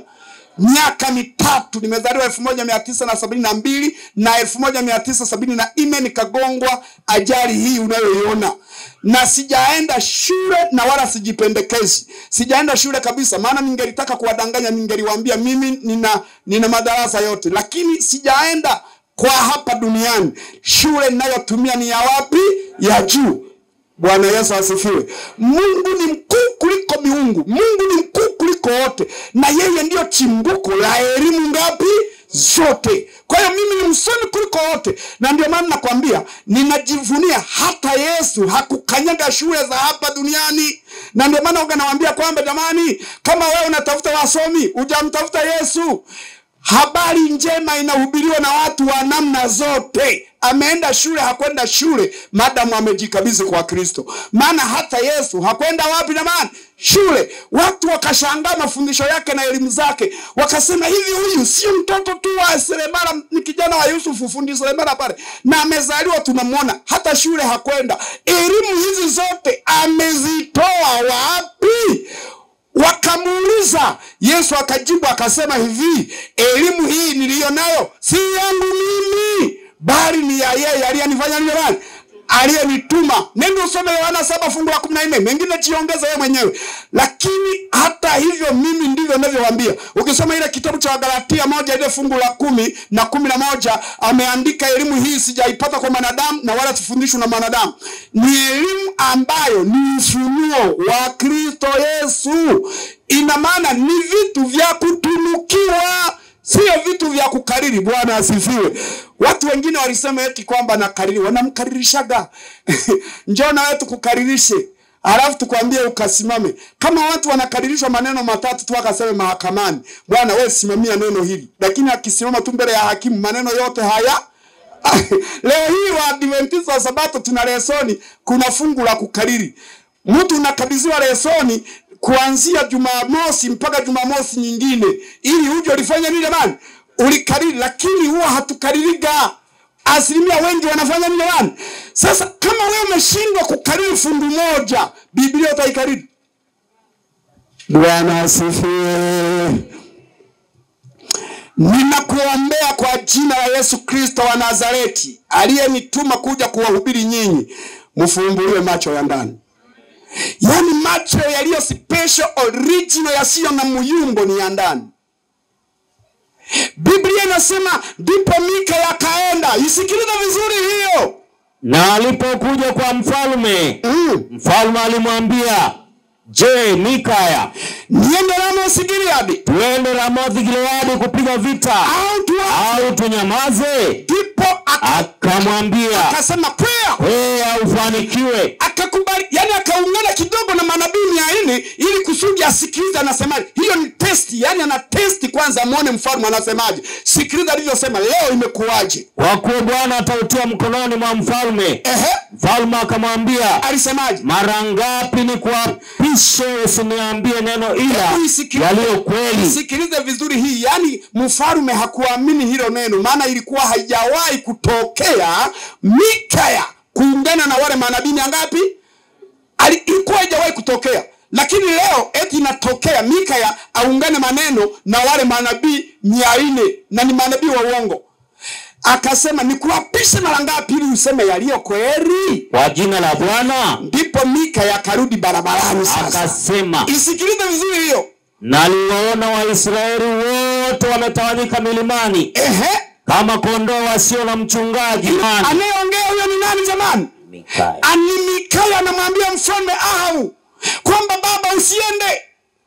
miaka mitatu. Nimezaliwa elfu moja mia tisa na sabini na mbili na elfu moja mia tisa sabini na nne nikagongwa ajali hii unayoiona, na sijaenda shule na wala sijipendekezi, sijaenda shule kabisa. Maana ningelitaka kuwadanganya, ningeliwaambia mimi nina, nina madarasa yote, lakini sijaenda kwa hapa duniani. Shule ninayotumia ni ya wapi? Ya juu. Bwana Yesu asifiwe. Mungu ni mkuu kuliko miungu. Mungu ni mkuu kuliko wote, na yeye ndiyo chimbuko la elimu ngapi? Zote. Kwa hiyo mimi ni msomi kuliko wote, na ndio maana nakwambia, ninajivunia hata Yesu hakukanyaga shule za hapa duniani, na ndio maana uga nawaambia kwamba jamani, kama wewe unatafuta wasomi, hujamtafuta Yesu. Habari njema inahubiriwa na watu wa namna zote. ameenda shule hakwenda shule madamu amejikabidhi kwa kristo maana hata yesu hakwenda wapi jamani shule watu wakashangaa mafundisho yake na elimu zake wakasema hivi huyu sio mtoto tu wa seremala ni kijana wa yusufu fundi seremala pale na amezaliwa tunamwona hata shule hakwenda elimu hizi zote amezitoa wapi wakamuuliza yesu akajibu akasema hivi elimu hii niliyo nayo si yangu mimi bali ni ya yeye aliyenifanya nini nani aliyenituma nenda usome yohana saba fungu la kumi na nne mengine jiongeze wewe mwenyewe lakini hata hivyo mimi ndivyo navyowambia ukisoma ile kitabu cha wagalatia moja ile fungu la kumi na kumi na moja ameandika elimu hii sijaipata kwa mwanadamu na wala sifundishwi na mwanadamu ni elimu ambayo ni ufunuo wa kristo yesu ina maana ni vitu vya kutunukiwa sio vitu vya kukariri bwana asifiwe watu wengine walisema eti kwamba nakariri wanamkaririshaga njoo na wewe tukukaririshe alafu tukwambie ukasimame kama watu wanakaririshwa maneno matatu tu akaseme mahakamani bwana wewe simamia neno hili lakini akisimama tu mbele ya hakimu maneno yote haya leo hii waadventista wa sabato tuna lesoni kuna fungu la kukariri mtu unakabidhiwa lesoni kuanzia jumamosi mpaka jumamosi nyingine ili uje ulifanya nini jamani ulikariri lakini huwa hatukaririga asilimia wengi wanafanya nini jamani sasa kama wewe umeshindwa kukariri fungu moja biblia utaikariri bwana asifiwe ninakuombea kwa jina la yesu kristo wa nazareti aliyenituma kuja kuwahubiri nyinyi mfumbuliwe macho ya ndani yaani macho yaliyo special original yasiyo na muyumbo ni ya ndani biblia inasema ndipo mika yakaenda isikiliza vizuri hiyo na alipokuja kwa mfalme mm. mfalme alimwambia je mikaya niende ramosi gileadi tuende ramothi gileadi kupiga vita au tu au tunyamaze ndipo aka- akamwambia akasema kwea kwea ufanikiwe akakubali yani akaungana kidogo na manabii mia nne ili kusudi asikilize anasemaje hiyo ni testi yani ana testi kwanza amwone mfalme anasemaje sikiliza alivyosema leo imekuwaje kwa kuwa bwana atautia mkononi mwa mfalme ehe mfalme akamwambia alisemaje mara ngapi ni kuapishe usiniambie neno ila Hebu isikilize- yaliyo kweli sikilize vizuri hii yani mfalume hakuamini hilo neno maana ilikuwa haijawahi kutokea mikaya kuungana na wale manabii mia ngapi Ali- ilikuwa haijawahi kutokea lakini leo eti inatokea mikaya aungane maneno na wale manabii mia nne na ni manabii wa uongo akasema nikuapishe mara ngapi ili useme yaliyo kweli kwa jina la bwana ndipo mikaya akarudi barabarani sasa akasema isikilize vizuri hiyo naliwaona waisraeli wote wametawanyika milimani ehe kama kondoo wasio na mchungaji Nani? anayeongea huyo ni nani jamani Mikaya. ani mikaya anamwambia mfalme ahabu kwamba baba usiende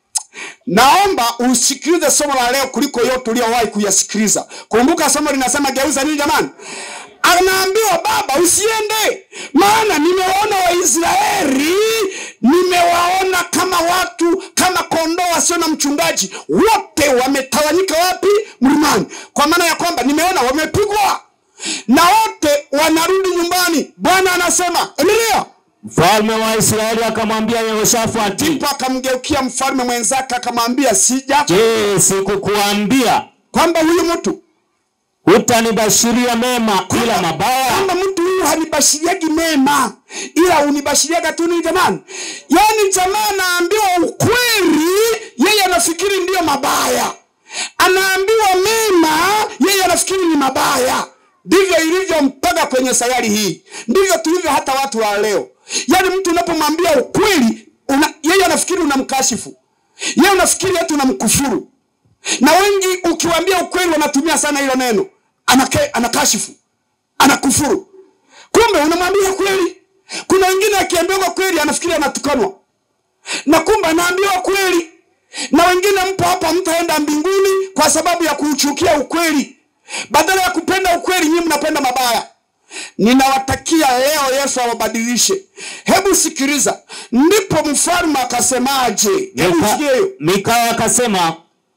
naomba usikilize somo la leo kuliko yote uliowahi kuyasikiliza kumbuka somo linasema geuza nini jamani anaambiwa baba usiende maana nimewaona waisraeli nimewaona kama watu kama kondoo wasio na mchungaji wote wametawanyika wapi mlimani kwa maana ya kwamba nimeona wamepigwa na wote wanarudi nyumbani bwana anasema endelea mfalme wa israeli akamwambia yehoshafati ndipo akamgeukia mfalme mwenzake akamwambia sija je sikukuambia kwamba huyu mtu hutanibashiria mema ila mabaya kwamba mtu huyu hanibashiriagi mema ila unibashiriaga tu nini jamani yaani jamaa anaambiwa ukweli yeye anafikiri ndiyo mabaya anaambiwa mema yeye anafikiri ni mabaya ndivyo ilivyo mpaka kwenye sayari hii ndivyo tulivyo hata watu wa leo yaani mtu unapomwambia ukweli una, yeye anafikiri unamkashifu yeye unafikiri hata unamkufuru na wengi ukiwaambia ukweli wanatumia sana hilo neno Anake, anakashifu anakufuru kumbe unamwambia kweli kuna wengine akiambiwa kweli anafikiri anatukanwa na kumbe anaambiwa kweli na wengine mpo hapa mtaenda mbinguni kwa sababu ya kuuchukia ukweli badala ya kupenda ukweli nyinyi mnapenda mabaya ninawatakia leo yesu awabadilishe hebu sikiliza ndipo mfalme akasemaje hebu Mika- sikie hiyo mikaya akasema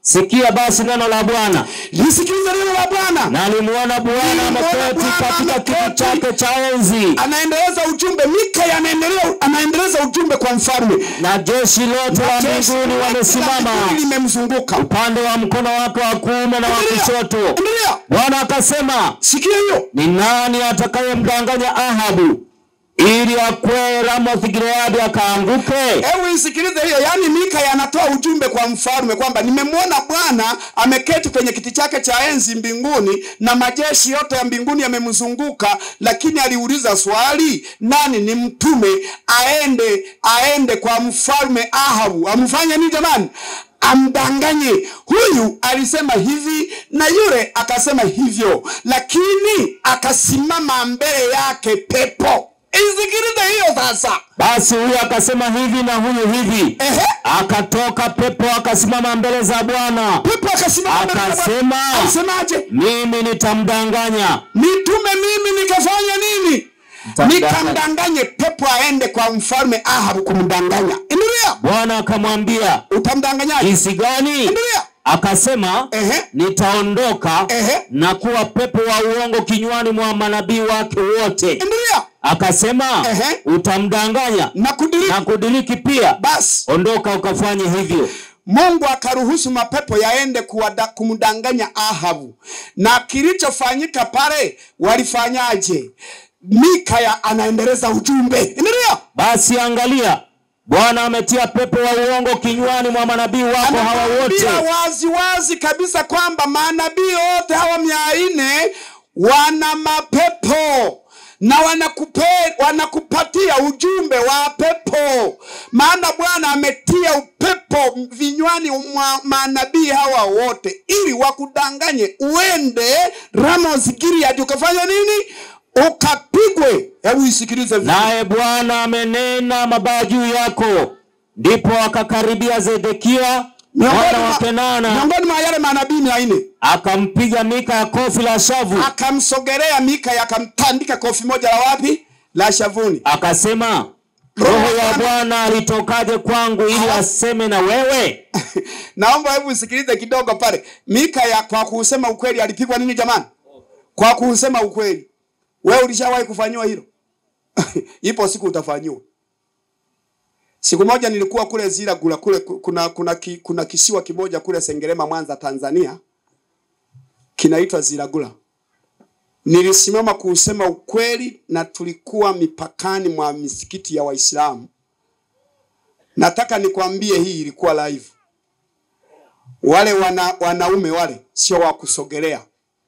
Sikia basi neno la Bwana. lisikilize neno la Bwana. Na alimuona Bwana Nilimwona ameketi Bwana katika kiti ameketi. chake cha enzi, Anaendeleza ujumbe, Mika anaendelea, anaendeleza ujumbe kwa mfalme. na jeshi lote la Jeshi mbinguni la wamesimama mbinguni limemzunguka. upande wa mkono wake wa kuume na wa Endelea, kushoto. endelea. Bwana akasema, Sikia hiyo. ni nani atakayemdanganya Ahabu ili akwee Ramoth Gileadi akaanguke? Hebu isikilize hiyo. Yaani Mika anatoa ujumbe kwa mfalme kwamba nimemwona Bwana ameketi kwenye kiti chake cha enzi mbinguni na majeshi yote ya mbinguni yamemzunguka, lakini aliuliza swali, nani ni mtume aende aende kwa mfalme Ahabu amfanye nini jamani? Amdanganye. Huyu alisema hivi na yule akasema hivyo, lakini akasimama mbele yake pepo. Isikilize hiyo sasa. Basi huyu akasema hivi na huyu hivi, Ehe. akatoka pepo akasimama mbele za Bwana Pepo akasimama mbele za Bwana. akasema, Alisemaje? mimi nitamdanganya. Nitume mimi nikafanya nini? Nitamdanganya. Nikamdanganye pepo aende kwa mfalme Ahabu kumdanganya. Endelea. Bwana akamwambia, Utamdanganyaje? jinsi gani? Endelea. Akasema, Ehe. nitaondoka Ehe. na kuwa pepo wa uongo kinywani mwa manabii wake wote. Endelea. Akasema, Ehe. utamdanganya Na kudiriki. na kudiriki pia. Basi Ondoka ukafanye hivyo. Mungu akaruhusu mapepo yaende kuwada- kumdanganya Ahabu, na kilichofanyika pale, walifanyaje? Mikaya anaendeleza ujumbe. Endelea. Basi angalia, Bwana ametia pepo wa uongo kinywani mwa manabii wako hawa wote. Anawaambia wazi wazi kabisa kwamba manabii wote hawa mia nne wana mapepo na wanakupe, wanakupatia ujumbe wa pepo, maana Bwana ametia upepo vinywani mwa manabii hawa wote ili wakudanganye uende Ramos Gilead ukafanya nini? Ukapigwe. Hebu isikilize vizuri. Naye Bwana amenena mabaya juu yako. Ndipo akakaribia Zedekia mwana wa mwa- Kenana, miongoni mwa yale manabii mia nne akampiga Mika ya kofi la shavu, akamsogelea Mika akamtandika kofi moja la wapi? La shavuni. akasema, Roho roho ya ya Bwana alitokaje kwangu ili aseme na wewe? Naomba hebu usikilize kidogo pale. Mika ya kwa kusema ukweli alipigwa nini jamani? Kwa kusema ukweli. Wewe ulishawahi kufanyiwa hilo? Ipo siku utafanyiwa. Siku moja nilikuwa kule Ziragula kule kuna kuna ki, kuna kisiwa kimoja kule Sengerema Mwanza Tanzania kinaitwa Ziragula. Nilisimama kusema ukweli na tulikuwa mipakani mwa misikiti ya Waislamu. Nataka nikwambie hii ilikuwa live. Wale wana, wanaume wale sio wa kusogelea.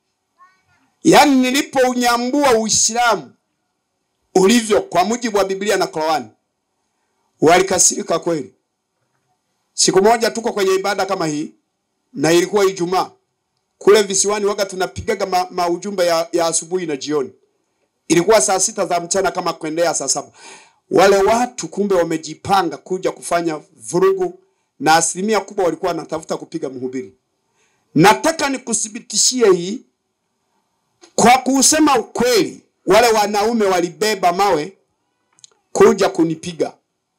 Yaani nilipounyambua Uislamu ulivyo kwa mujibu wa Biblia na Qur'ani walikasirika kweli. Siku moja tuko kwenye ibada kama hii na ilikuwa Ijumaa. Kule visiwani waga tunapigaga ma, maujumbe ya, ya asubuhi na jioni. Ilikuwa saa sita za mchana kama kuendea saa saba. Wale watu kumbe wamejipanga kuja kufanya vurugu na asilimia kubwa walikuwa wanatafuta kupiga mhubiri. Nataka nikuthibitishie hii kwa kusema ukweli, wale wanaume walibeba mawe kuja kunipiga,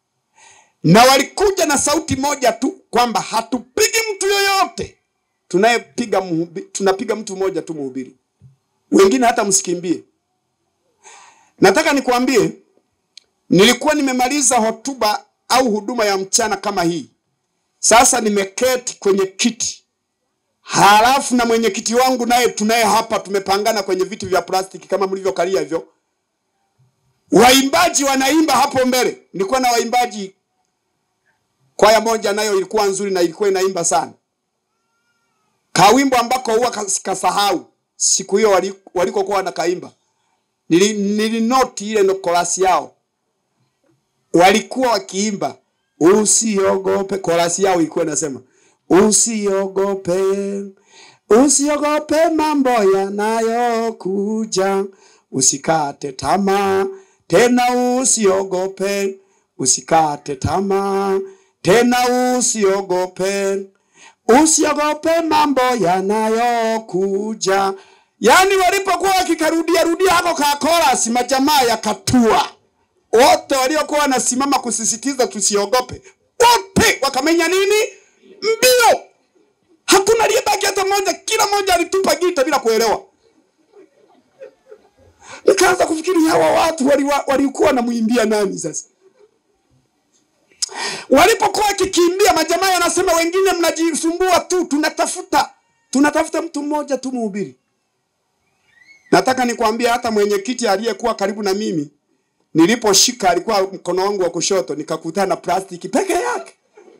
na walikuja na sauti moja tu kwamba hatupigi mtu yoyote, tunayepiga mhubi, tunapiga mtu mmoja tu mhubiri, wengine hata msikimbie. Nataka nikwambie, nilikuwa nimemaliza hotuba au huduma ya mchana kama hii, sasa nimeketi kwenye kiti halafu na mwenyekiti wangu naye tunaye hapa, tumepangana kwenye viti vya plastiki kama mlivyokalia hivyo. Waimbaji wanaimba hapo mbele. Nilikuwa na waimbaji, kwaya moja nayo ilikuwa nzuri na ilikuwa inaimba sana, kawimbo ambako huwa kas- kasahau siku hiyo wali- walikokuwa wanakaimba. Nili, nilinoti ile ndo korasi yao, walikuwa wakiimba usiogope. Korasi yao ilikuwa inasema usiogope, usiogope mambo yanayokuja, usikate tamaa tena, usiogope, usikate tamaa tena, usiogope, usiogope mambo yanayokuja. Yaani walipokuwa wakikarudia rudia hako ka korasi, majamaa yakatua wote waliokuwa wanasimama kusisitiza tusiogope, wote wakamenya nini? Mbio. pamoja, kila mmoja alitupa gita bila kuelewa. Nikaanza kufikiri hawa watu walikuwa wali wanamwimbia nani sasa? Walipokuwa wakikimbia, majamaa yanasema wengine mnajisumbua tu, tunatafuta tunatafuta mtu mmoja tu mhubiri. Nataka nikwambie hata mwenyekiti aliyekuwa karibu na mimi niliposhika alikuwa mkono wangu wa kushoto, nikakutana na plastiki peke yake.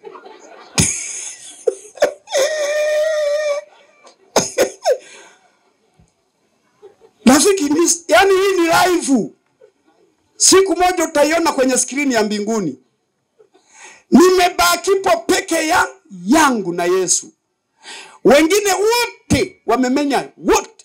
Rafiki, ni- yani hii ni live. Siku moja utaiona kwenye skrini ya mbinguni. Nimebakipo peke ya yangu na Yesu, wengine wote wamemenya wote.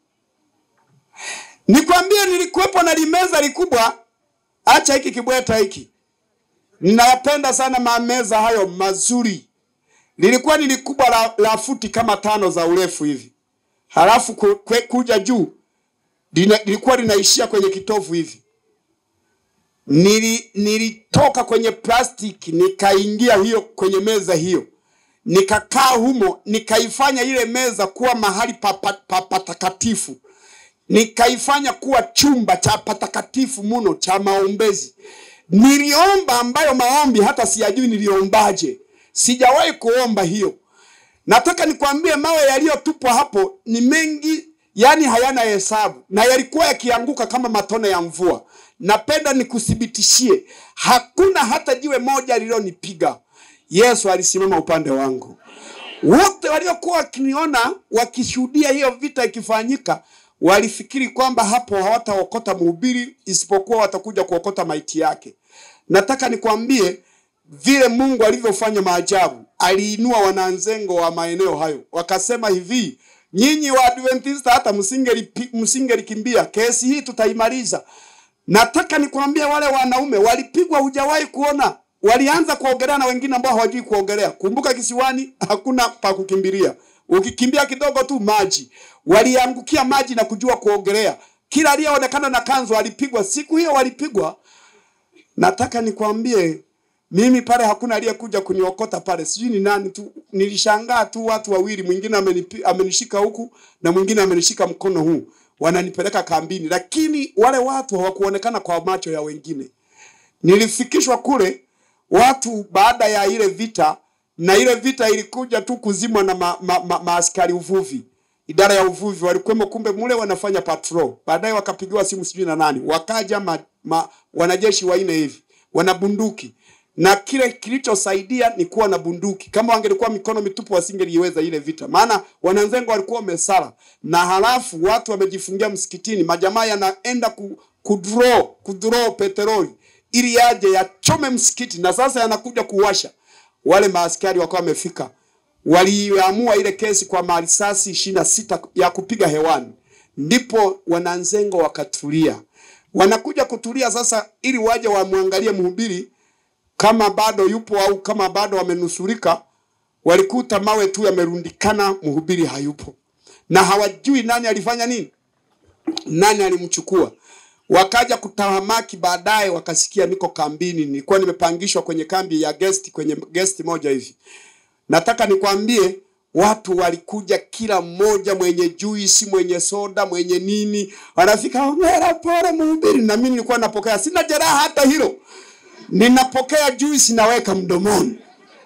Nikwambie, nilikuwepo na limeza likubwa, acha hiki kibweta hiki, ninayapenda sana mameza hayo mazuri. Lilikuwa ni likubwa la, la futi kama tano za urefu hivi, halafu ku, kwe, kuja juu lina, lilikuwa linaishia kwenye kitovu hivi. Nili, nilitoka kwenye plastiki nikaingia hiyo kwenye meza hiyo, nikakaa humo, nikaifanya ile meza kuwa mahali pa, pa, pa, patakatifu nikaifanya kuwa chumba cha patakatifu muno cha maombezi. Niliomba ambayo maombi hata siyajui niliombaje, sijawahi kuomba hiyo. Nataka nikwambie mawe yaliyotupwa hapo ni mengi, yani hayana hesabu, na yalikuwa yakianguka kama matone ya mvua. Napenda nikuthibitishie, hakuna hata jiwe moja lililonipiga. Yesu alisimama upande wangu. Wote waliokuwa wakiniona wakishuhudia hiyo vita ikifanyika walifikiri kwamba hapo hawataokota mhubiri isipokuwa watakuja kuokota maiti yake. Nataka nikwambie vile Mungu alivyofanya maajabu, aliinua wananzengo wa maeneo hayo, wakasema hivi, nyinyi wa Adventista hata msingeli msingelikimbia, kesi hii tutaimaliza. Nataka nikwambie wale wanaume walipigwa, hujawahi kuona. Walianza kuogelea na wengine ambao hawajui kuogelea. Kumbuka kisiwani hakuna pa kukimbilia, ukikimbia kidogo tu maji. Waliangukia maji na kujua kuogelea. Kila aliyeonekana na kanzu alipigwa, siku hiyo walipigwa. Nataka nikwambie mimi pale hakuna aliyekuja kuniokota pale, sijui ni nani tu. Nilishangaa tu watu wawili, mwingine amenipi- amenishika huku na mwingine amenishika mkono huu, wananipeleka kambini, lakini wale watu hawakuonekana kwa macho ya wengine. Nilifikishwa kule watu baada ya ile vita, na ile vita ilikuja tu kuzimwa na ma, ma, ma, maaskari uvuvi, idara ya uvuvi walikuwemo, kumbe mule wanafanya patrol. Baadaye wakapigiwa simu sijui na nani, wakaja ma, ma, wanajeshi wanne hivi wana bunduki na kile kilichosaidia ni kuwa na bunduki. Kama wangelikuwa mikono mitupu, wasingeliweza ile vita, maana wananzengo walikuwa wamesala, na halafu watu wamejifungia msikitini, majamaa yanaenda ku, kudraw kudraw petroli ili yaje yachome msikiti, na sasa yanakuja kuwasha. Wale maaskari wakawa wamefika, waliamua ile kesi kwa marisasi ishirini na sita ya kupiga hewani, ndipo wananzengo wakatulia. Wanakuja kutulia sasa, ili waje wamwangalie mhubiri kama bado yupo au kama bado wamenusurika. Walikuta mawe tu yamerundikana, mhubiri hayupo, na hawajui nani alifanya nini, nani alimchukua. Wakaja kutahamaki baadaye, wakasikia niko kambini, nilikuwa nimepangishwa kwenye kambi ya guest, kwenye guest moja hivi. Nataka nikwambie watu walikuja, kila mmoja mwenye juisi, mwenye soda, mwenye nini, wanafika hongera, pole mhubiri. Na mimi nilikuwa napokea, sina jeraha hata hilo, ninapokea juisi naweka mdomoni.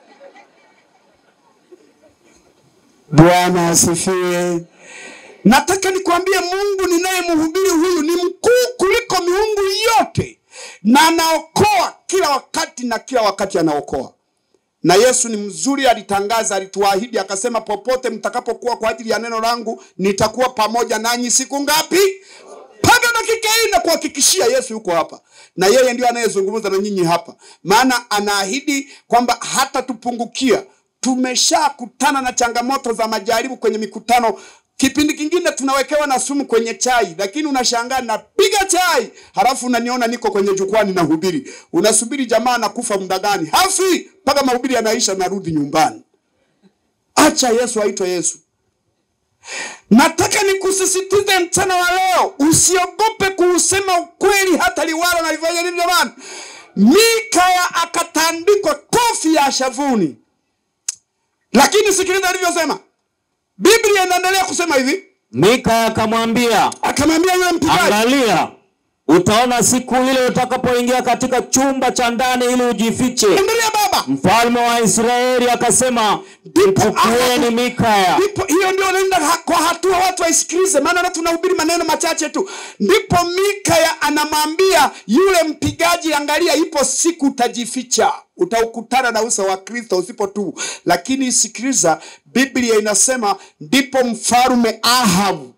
Bwana asifiwe. Nataka nikwambie Mungu ninayemhubiri huyu ni mkuu kuliko miungu yote, na anaokoa kila wakati, na kila wakati anaokoa. Na Yesu ni mzuri, alitangaza, alituahidi, akasema, popote mtakapokuwa kwa ajili ya neno langu nitakuwa pamoja nanyi siku ngapi? Mpaka dakika hii na kuhakikishia Yesu yuko hapa, na yeye ndio anayezungumza na nyinyi hapa, maana anaahidi kwamba hata tupungukia. Tumeshakutana na changamoto za majaribu kwenye mikutano Kipindi kingine tunawekewa na sumu kwenye chai, lakini unashangaa napiga chai, halafu unaniona niko kwenye jukwani na hubiri. Unasubiri jamaa anakufa muda gani? Hafi mpaka mahubiri yanaisha, narudi nyumbani. Acha Yesu aitwe Yesu. Nataka nikusisitize mchana wa leo, usiogope kuusema ukweli, hata liwalo na lifanya nini. Jamani, Mikaya akatandikwa kofi ya shavuni, lakini sikiliza alivyosema biblia inaendelea kusema hivi Mika akamwambia, akamwambia yule mpigaji angalia, utaona siku ile utakapoingia katika chumba cha ndani ili ujifiche. endelea baba Mfalme wa Israeli akasema, mchukueni Mikaya. ndipo hiyo ndio naenda ha- kwa hatua watu waisikilize maana na tunahubiri maneno machache tu ndipo mikaya anamwambia yule mpigaji angalia ipo siku utajificha utaukutana na uso wa kristo usipo tu lakini sikiliza biblia inasema ndipo mfalume ahabu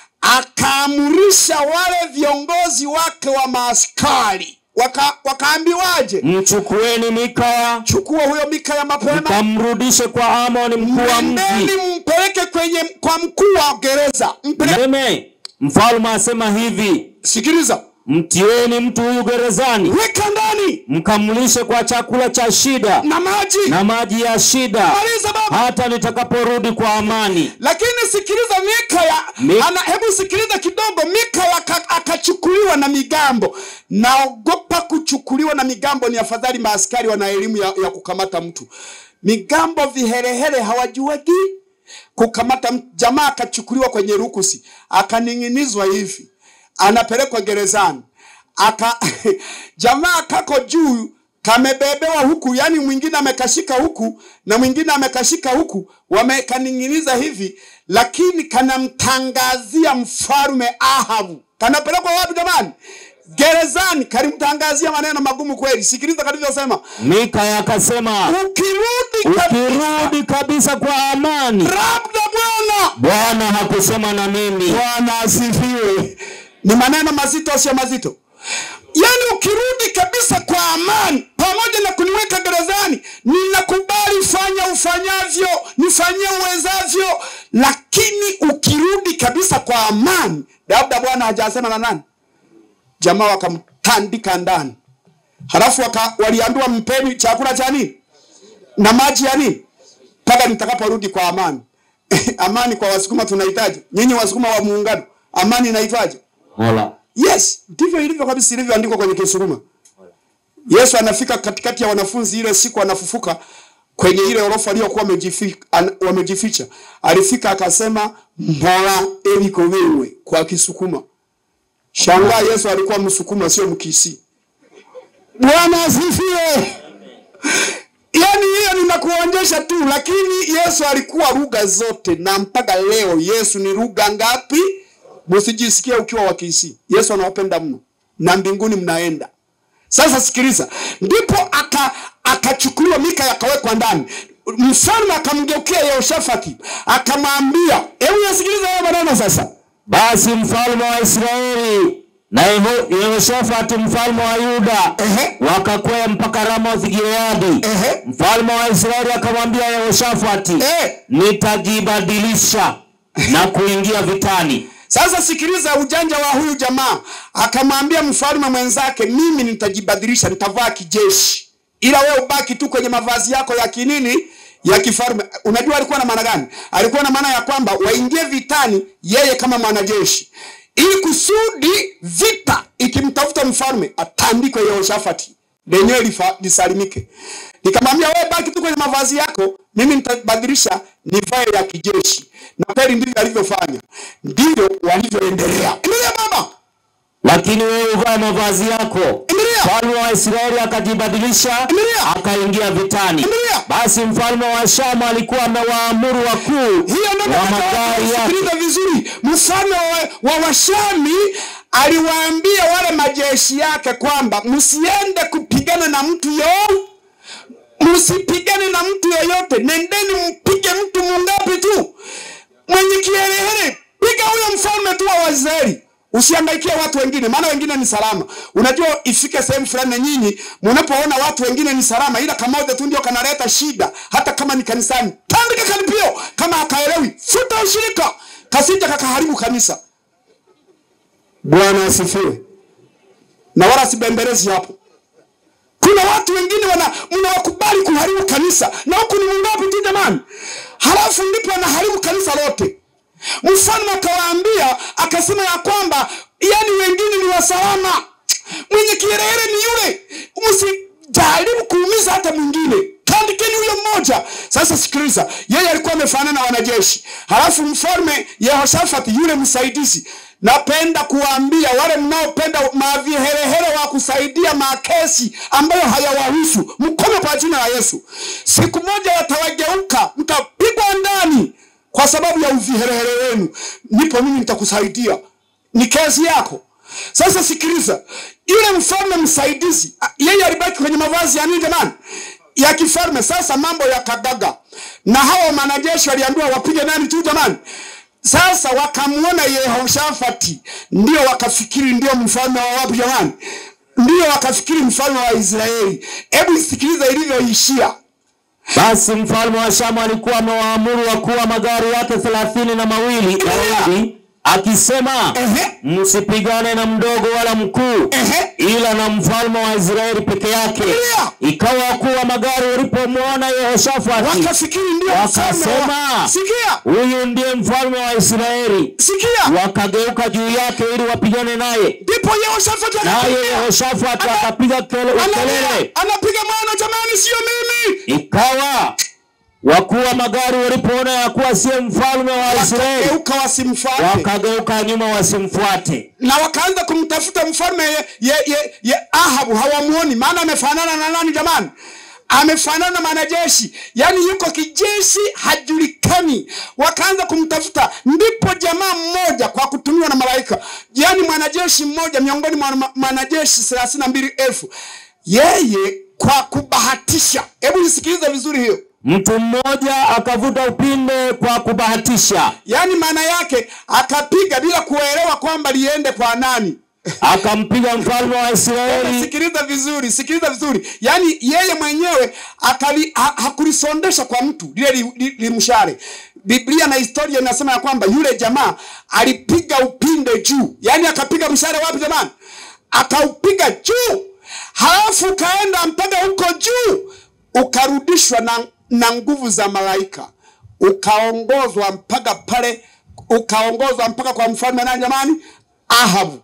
akaamurisha wale viongozi wake wa maaskari waka, wakaambiwaje Mchukueni Mikaya chukua huyo mikaya mapema mkamrudishe kwa Amoni mkuu wa mji. Nendeni mpeleke kwenye kwa mkuu wa gereza. Mpeleke. Meme, mfalme asema hivi, Sikiliza, mtieni mtu huyu gerezani, weka ndani mkamlishe kwa chakula cha shida na maji. na maji ya shida, Maliza baba. hata nitakaporudi kwa amani. Lakini sikiliza, Mikaya Mi- ana, hebu sikiliza kidogo. Mikaya aka- akachukuliwa na migambo. Naogopa kuchukuliwa na migambo, ni afadhali maaskari wana elimu ya, ya kukamata mtu. Migambo viherehere hawajuagi kukamata mtu. Jamaa akachukuliwa kwenye rukusi, akaning'inizwa hivi, anapelekwa gerezani aka jamaa kako juu kamebebewa huku, yani mwingine amekashika huku na mwingine amekashika huku, wamekaning'iniza hivi, lakini kanamtangazia mfalume Ahabu. Kanapelekwa wapi jamani? Gerezani. Kalimtangazia maneno magumu kweli. Sikiliza kalivyosema, Mikaya akasema, ukirudi kabisa, ukirudi kabisa kwa amani. labda Bwana Bwana hakusema na mimi. Bwana asifiwe. Ni maneno mazito, sio mazito? Yaani ukirudi kabisa kwa amani, pamoja na kuniweka gerezani, ninakubali, fanya ufanyavyo, nifanyie uwezavyo, lakini ukirudi kabisa kwa amani, labda Bwana hajasema na nani. Jamaa wakamtandika ndani, halafu waka, waliambiwa mpeni chakula cha nini na maji ya nini mpaka nitakaporudi kwa amani. amani kwa Wasukuma tunahitaji. Nyinyi Wasukuma wa muungano, amani inahitaji. Mola. Yes, ndivyo ilivyo kabisa ilivyoandikwa kwenye Kisukuma. Yesu anafika katikati ya wanafunzi ile siku anafufuka kwenye ile orofa aliyokuwa wamejifi- an- wamejificha. Alifika akasema mbola eliko wewe kwa Kisukuma. Shangaa Yesu alikuwa Msukuma sio Mkisi. Bwana asifiwe. Yaani hiyo ninakuonyesha tu, lakini Yesu alikuwa lugha zote, na mpaka leo Yesu ni lugha ngapi? Msijisikie ukiwa wa Kisii. Yesu anawapenda mno, na mbinguni mnaenda. Sasa sikiliza, ndipo aka akachukuliwa Mika akawekwa ndani. Mfalme akamgeukia Yehoshafati akamwambia, hebu yasikiliza hayo maneno sasa. Basi mfalme wa Israeli na Yeho- Yehoshafati mfalme wa Yuda Ehe. wakakwea mpaka Ramoth Gileadi. Ehe. Mfalme wa Israeli akamwambia Yehoshafati, Eh. nitajibadilisha na kuingia vitani. Sasa sikiliza ujanja wa huyu jamaa, akamwambia mfalme mwenzake, mimi nitajibadilisha, nitavaa kijeshi, ila wewe ubaki tu kwenye mavazi yako ya kinini ya kifalme. Unajua alikuwa na maana gani? Alikuwa na maana ya kwamba waingie vitani, yeye kama mwanajeshi, ili kusudi vita ikimtafuta mfalme atandikwe Yehoshafati lenyewe lifa- lisalimike. Nikamwambia wewe baki tu kwenye mavazi yako, mimi nitabadilisha nivae ya kijeshi. Na kweli ndivyo alivyofanya, ndivyo walivyoendelea. Endelea baba, Lakini wewe uvaa mavazi yako. Endelea. Mfalme wa Israeli akajibadilisha Endelea. akaingia vitani. Endelea. Basi mfalme wa Shamu alikuwa amewaamuru wakuu hiyo ndio wa nataka magari yake kusikiliza vizuri. Mfalme wa, wa Washami aliwaambia wale majeshi yake kwamba msiende kupigana na mtu yo msipigane na mtu yeyote, nendeni mpige mtu mungapi tu mwenye kiherehere, piga huyo mfalme tu wa Waisraeli. Usiangaikie watu wengine, maana wengine ni salama. Unajua, ifike sehemu fulani na nyinyi mnapoona watu wengine ni salama, ila kamoja tu ndio kanaleta shida, hata kama ni kanisani, tandika karipio. Kama akaelewi, futa ushirika, kasija kakaharibu kanisa. Bwana asifiwe. Na wala sibembelezi hapo. Kuna watu wengine wana mnawakubali kuharibu kanisa, na huku ni mungapi tu jamani, halafu ndipo anaharibu kanisa lote. Mfalme akawaambia akasema ya kwamba yani wengine ni wasalama, mwenye kiherehere ni yule, msijaribu kuumiza hata mwingine. mtandikeni huyo mmoja. Sasa sikiliza, yeye alikuwa amefanana na wanajeshi, halafu mfalme Yehoshafati yule msaidizi. Napenda kuwaambia wale mnaopenda maviherehere wa kusaidia makesi ambayo hayawahusu, mkome kwa jina la Yesu. Siku moja watawageuka, mtapigwa ndani kwa sababu ya uviherehere wenu. Nipo mimi, nitakusaidia, ni kesi yako. Sasa sikiliza, yule mfalme msaidizi, a- yeye alibaki kwenye mavazi ya nini jamani? Ya kifalme. Sasa mambo yakagaga, na hawa manajeshi waliambiwa wapige nani tu jamani? Sasa wakamwona Yehoshafati, ndio wakafikiri ndio mfalme wa wapi jamani? Ndio wakafikiri mfalme wa Israeli. Hebu sikiliza ilivyoishia. Basi mfalme wa Shamu alikuwa amewaamuru wakuu wa magari yake thelathini na mawili Daudi akisema, Ehe. msipigane na mdogo wala mkuu, Ehe. ila na mfalme wa Israeli peke yake. Ndiyo. Ikawa wakuu wa magari walipomwona Yehoshafati Wakafikiri ndio mfalme wa... wakasema, Sikia, huyu ndiye mfalme wa Israeli, sikia. wakageuka juu yake ili wapigane naye. Ndipo Yehoshafati Naye akakimbia. Yehoshafati Ana- akapiga kele- Analia, ukelele. anapiga maana, jamani, sio mimi. Ikawa wakuu wa magari walipoona ya kuwa siye mfalme wa Israeli, Wakageuka wasimfuate, wakageuka nyuma wasimfuate. na wakaanza kumtafuta mfalme ye, ye, ye, ye Ahabu, hawamuoni, maana amefanana na nani jamani? Amefanana na mwanajeshi, yaani yuko kijeshi, hajulikani. Wakaanza kumtafuta, ndipo jamaa mmoja kwa kutumiwa na malaika, yaani mwanajeshi mmoja miongoni mwa ma- mwanajeshi thelathini na mbili elfu yeye kwa kubahatisha. Hebu nisikilize vizuri hiyo Mtu mmoja akavuta upinde kwa kubahatisha, yaani maana yake akapiga bila kuelewa kwamba liende kwa nani. akampiga mfalme wa Israeli. Sikiliza vizuri, sikiliza vizuri. Yaani yeye mwenyewe akali, ha, hakulisondesha kwa mtu lile li- li- limshale. Biblia na historia inasema ya kwamba yule jamaa alipiga upinde juu, yaani akapiga mshale wapi jamani? Akaupiga juu, halafu ukaenda mpaka huko juu, ukarudishwa na, na nguvu za malaika, ukaongozwa mpaka pale, ukaongozwa mpaka kwa mfalme nani jamani? Ahabu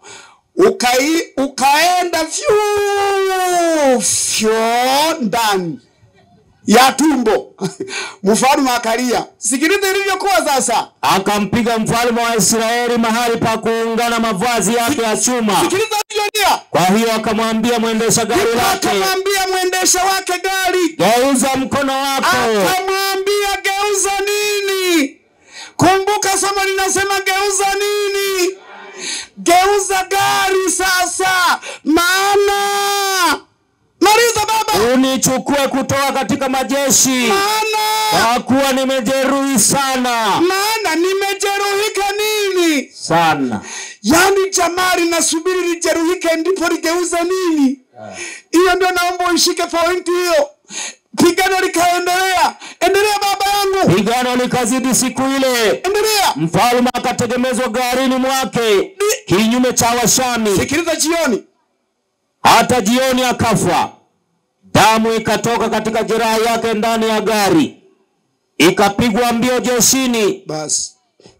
ukai, ukaenda vyu fyo ndani ya tumbo mfalme akalia. Sikiliza ilivyokuwa sasa. Akampiga mfalme wa Israeli mahali pa kuungana mavazi yake ya chuma. Sikiliza ilivyolia. Kwa hiyo akamwambia mwendesha gari Ndipo lake, akamwambia mwendesha wake gari, geuza mkono wako. akamwambia geuza nini? Kumbuka somo linasema geuza nini? Geuza gari sasa, maana maliza baba, unichukue kutoka katika majeshi, maana kwa kuwa nimejeruhi sana maana nimejeruhika nini? sana. Yaani jamaa linasubiri lijeruhike ndipo ligeuza nini? Hiyo ndio naomba uishike pointi hiyo. Pigano likaendelea, endelea baba yangu, Pigano likazidi siku ile, endelea. mfalme akategemezwa garini mwake kinyume cha Washami, Sikiliza jioni, hata jioni akafa. Damu ikatoka katika jeraha yake ndani ya gari, ikapigwa mbio jeshini. basi.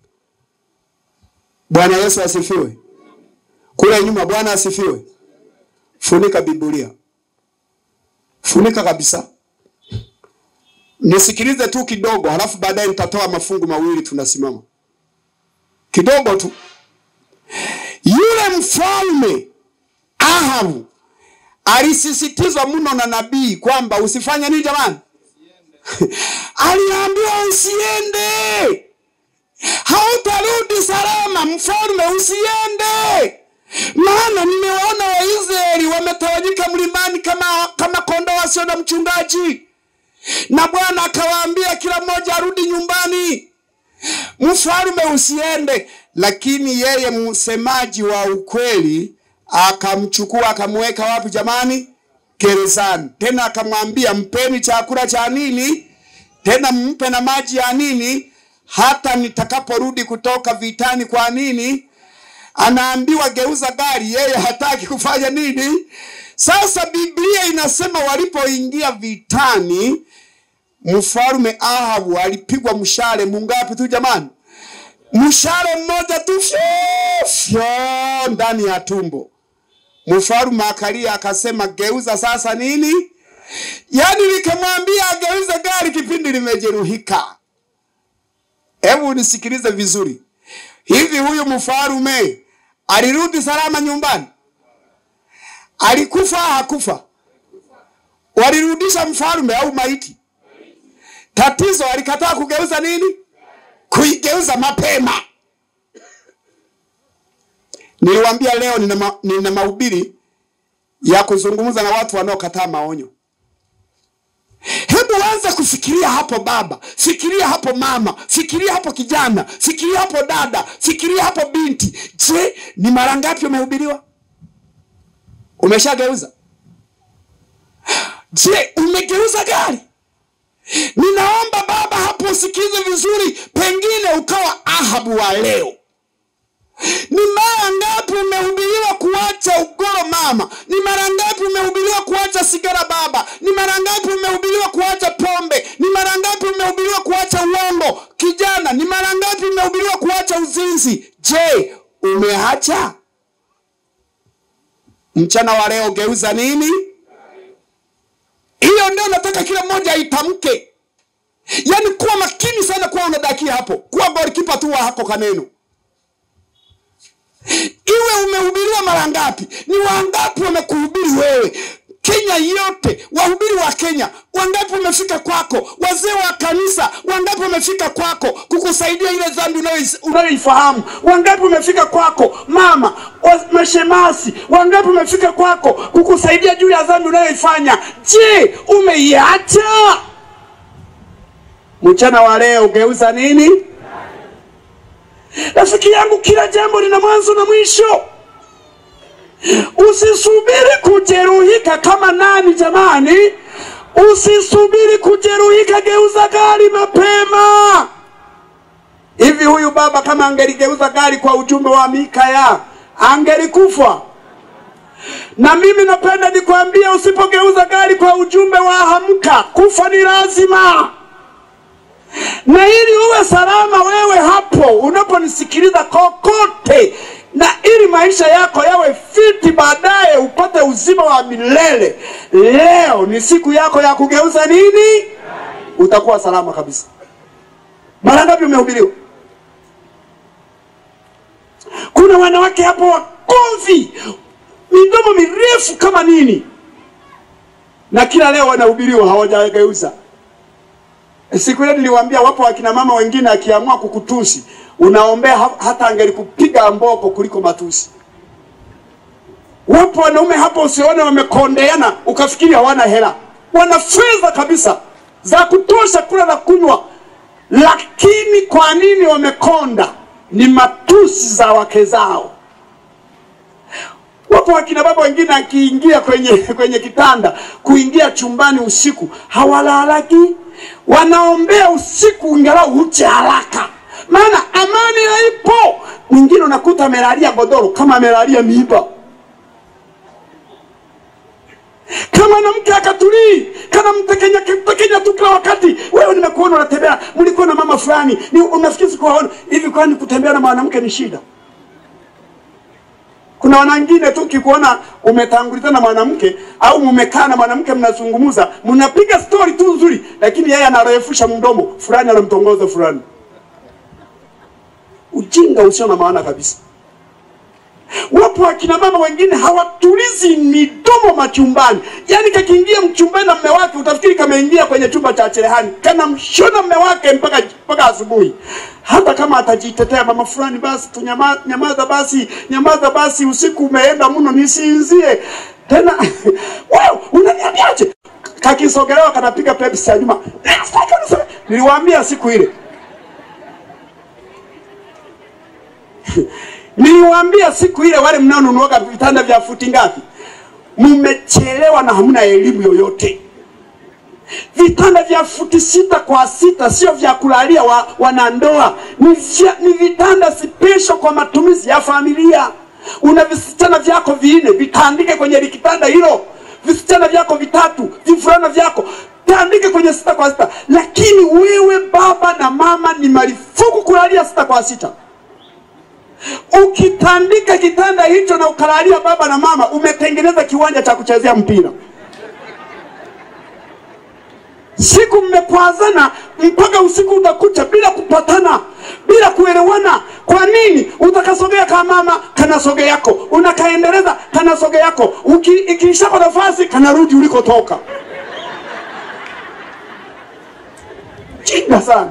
Bwana Yesu asifiwe. Kule nyuma, Bwana asifiwe. Funika Biblia, funika kabisa. Nisikilize tu kidogo, halafu baadaye nitatoa mafungu mawili, tunasimama kidogo tu. Yule mfalme Ahabu alisisitizwa mno na nabii kwamba usifanye nini jamani? Aliambiwa usiende, hautarudi salama. Mfalme, usiende, maana nimewaona Waisraeli wametawanyika mlimani kama, kama kondoo wasio na mchungaji. Na Bwana akawaambia kila mmoja arudi nyumbani. Mfalme, usiende. Lakini yeye msemaji wa ukweli akamchukua akamweka wapi jamani? Gerezani. Tena akamwambia mpeni chakula cha nini, tena mpe na maji ya nini, hata nitakaporudi kutoka vitani. Kwa nini? Anaambiwa geuza gari, yeye hataki kufanya nini? Sasa Biblia inasema walipoingia vitani, mfalme Ahabu alipigwa mshale mungapi tu jamani? Mshale mmoja tu fyo fyo ndani ya tumbo. Mfalme akalia akasema, geuza sasa nini? yaani nikamwambia ageuze gari kipindi limejeruhika. Hebu nisikilize vizuri, hivi huyu mfarume alirudi salama nyumbani? Alikufa hakufa? Walirudisha mfarume au maiti? Tatizo alikataa kugeuza nini? Kuigeuza mapema. Niliwaambia leo nina, ma, nina mahubiri ya kuzungumza na watu wanaokataa maonyo. Hebu anza kufikiria hapo baba, fikiria hapo mama, fikiria hapo kijana, fikiria hapo dada, fikiria hapo binti. Je, ni mara ngapi umehubiriwa? Umeshageuza? Je, umegeuza gari? Ninaomba baba hapo usikize vizuri, pengine ukawa Ahabu wa leo. Ni mara ngapi umehubiriwa kuacha ugoro mama? Ni mara ngapi umehubiriwa kuacha sigara baba? Ni mara ngapi umehubiriwa kuacha pombe? Ni mara ngapi umehubiriwa kuacha uongo kijana? Ni mara ngapi umehubiriwa kuacha uzinzi? Je, umeacha? Mchana wa leo geuza nini? Hiyo ndio nataka kila mmoja aitamke. Yaani kuwa makini sana, kuwa unadakia hapo, kuwa golikipa tu wa hako kaneno iwe umehubiriwa mara ngapi? Ni wangapi wamekuhubiri wewe? Kenya yote, wahubiri wa Kenya wangapi wamefika kwako? Wazee wa kanisa wangapi wamefika kwako kukusaidia ile dhambi unayois- unayoifahamu? Wangapi wamefika kwako? Mama wa- mashemasi wangapi wamefika kwako kukusaidia juu ya dhambi unayoifanya? Je, umeiacha? Mchana wa leo geuza nini? Rafiki yangu, kila jambo lina mwanzo na mwisho. Usisubiri kujeruhika kama nani jamani, usisubiri kujeruhika, geuza gari mapema. Hivi huyu baba kama angeligeuza gari kwa ujumbe wa Mikaya angelikufa? Na mimi napenda nikwambie, usipogeuza gari kwa ujumbe wa Hamka, kufa ni lazima na ili uwe salama wewe hapo unaponisikiliza kokote, na ili maisha yako yawe fiti, baadaye upate uzima wa milele, leo ni siku yako ya kugeuza nini, utakuwa salama kabisa. Mara ngapi umehubiriwa? Kuna wanawake hapo wakovi, midomo mirefu kama nini, na kila leo wanahubiriwa, hawajageuza. Siku ile niliwaambia, wapo wakina mama wengine akiamua kukutusi unaombea ha- hata angelikupiga mboko kuliko matusi. Wapo wanaume hapo usione wamekondeana ukafikiri hawana hela, wana fedha kabisa za kutosha kula na kunywa, lakini kwa nini wamekonda? Ni matusi za wake zao. Wapo wakina baba wengine akiingia kwenye kwenye kitanda, kuingia chumbani usiku hawalalaki, wanaombea usiku ingalau uche haraka, maana amani haipo. Mwingine unakuta amelalia godoro kama amelalia miiba. kama mwanamke akatulii kana mtekenya mtekenya tu kila wakati. Wewe nimekuona unatembea, mlikuwa na mama fulani, ni unafikiri sikuwaona hivi? Kwani kutembea na mwanamke ni shida? Kuna wanangine tu ukikuona umetangulizana na mwanamke au mumekaa na mwanamke mnazungumza, mnapiga stori tu nzuri, lakini yeye anarefusha mdomo, fulani anamtongoza fulani. Ujinga usio na maana kabisa. Wapo akina mama wengine hawatulizi midomo machumbani, yaani kakiingia mchumbani na mme wake utafikiri kameingia kwenye chumba cha cherehani, kana mshona mme wake mpaka mpaka asubuhi. Hata kama atajitetea mama fulani, basi tunyama, nyamaza basi, nyamaza basi, usiku umeenda mno, nisinzie tena. Wewe unaniambiaje? Kakisogelewa kanapiga pepsi ya nyuma. Niliwaambia siku ile Niliwaambia siku ile, wale mnaonunuaga vitanda vya futi ngapi, mmechelewa na hamna elimu yoyote. Vitanda vya futi sita kwa sita sio vya kulalia wa, wanandoa, ni, vya, ni vitanda special kwa matumizi ya familia. Una visichana vyako vinne, vitandike kwenye kitanda hilo, visichana vyako vitatu, vifulana vyako tandike kwenye sita kwa sita. Lakini wewe baba na mama, ni marufuku kulalia sita kwa sita. Ukitandika kitanda hicho na ukalalia baba na mama, umetengeneza kiwanja cha kuchezea mpira. siku mmekwazana mpaka usiku utakucha bila kupatana bila kuelewana kwa nini utakasogea ka mama kanasoge yako unakaendeleza kanasoge yako Uki- ikiishako nafasi kanarudi ulikotoka chinga sana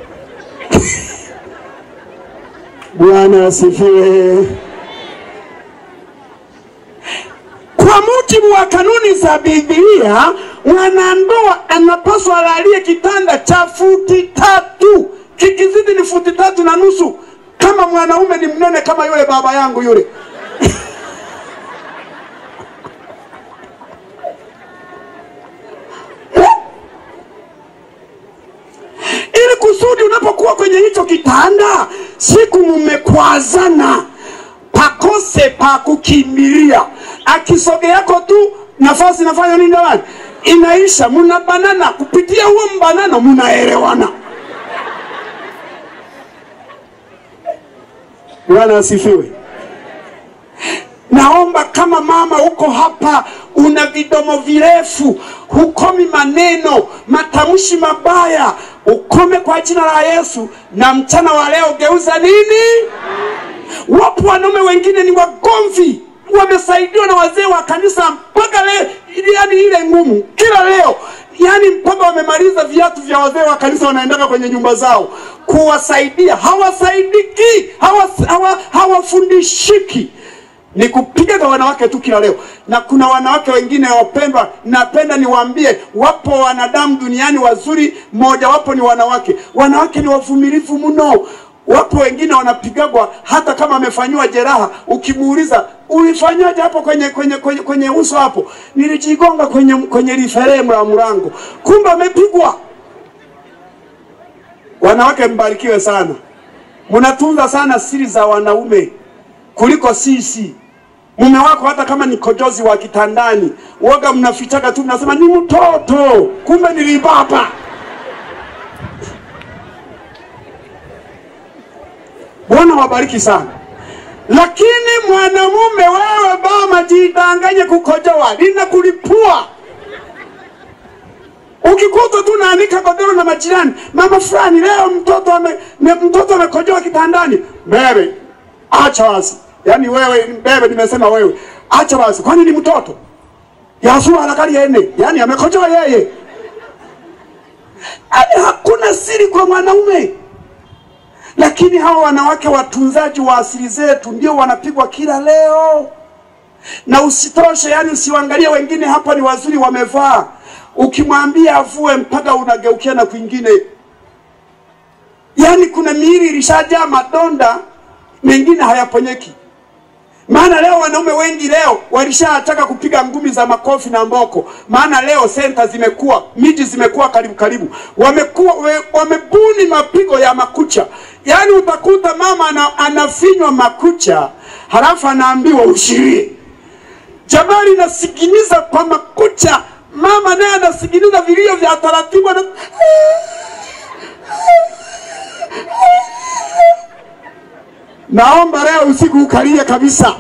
bwana asifiwe kwa mujibu wa kanuni za Biblia, mwanandoa anapaswa alalie kitanda cha futi tatu, kikizidi ni futi tatu na nusu, kama mwanaume ni mnene kama yule baba yangu yule. ili kusudi unapokuwa kwenye hicho kitanda, siku mmekwazana, pakose pa kukimbilia. Akisogeako tu nafasi inafanya nini jamani? Inaisha, mnabanana. Kupitia huo mbanano mnaelewana. Bwana asifiwe. Naomba kama mama uko hapa, una vidomo virefu, hukomi maneno, matamshi mabaya, ukome kwa jina la Yesu. Na mchana wa leo geuza nini? Wapo wanaume wengine ni wagomvi, wamesaidiwa na wazee wa kanisa mpaka leo, yani ile ngumu kila leo, yani mpaka wamemaliza viatu vya wazee wa kanisa, wanaendaka kwenye nyumba zao kuwasaidia, hawasaidiki, hawa- hawa- hawafundishiki ni kupiga kwa wanawake tu kila leo. Na kuna wanawake wengine wapendwa, napenda niwaambie, wapo wanadamu duniani wazuri, mmoja wapo ni wanawake. Wanawake ni wavumilivu mno. Wapo wengine wanapigagwa hata kama amefanyiwa jeraha, ukimuuliza ulifanyaje hapo kwenye kwenye kwenye, kwenye uso hapo, nilijigonga kwenye kwenye liferemu la mlango, kumbe amepigwa. Wanawake mbarikiwe sana, mnatunza sana siri za wanaume kuliko sisi. Mume wako hata kama ni kojozi wa kitandani, woga mnafichaka tu, mnasema ni mtoto, kumbe nilibaba. Bwana wabariki sana. Lakini mwanamume wewe, mama, jidanganye kukojoa, linakulipua ukikuta tu naanika godoro na majirani, mama fulani leo mtoto ame, me, mtoto amekojoa kitandani, bebe acha basi. Yaani wewe bebe, nimesema wewe acha basi, kwani ni mtoto yasua anakali ene, yaani amekojoa yeye. Yaani hakuna siri kwa mwanaume, lakini hawa wanawake watunzaji wa asili zetu ndio wanapigwa kila leo na usitoshe, yani usiwaangalie wengine hapa ni wazuri wamevaa, ukimwambia avue mpaka unageukia na kwingine. Yani kuna miili ilishajaa madonda, mengine hayaponyeki. Maana leo wanaume wengi leo walishataka kupiga ngumi za makofi na mboko, maana leo senta zimekuwa, miji zimekuwa karibu karibu, wamekuwa we- wamebuni mapigo ya makucha. Yaani utakuta mama ana, anafinywa makucha halafu anaambiwa ushirie Jamani, nasikiliza kwa makucha, mama naye anasikiliza vilio vya taratibu ana... Naomba leo usiku ukalie kabisa.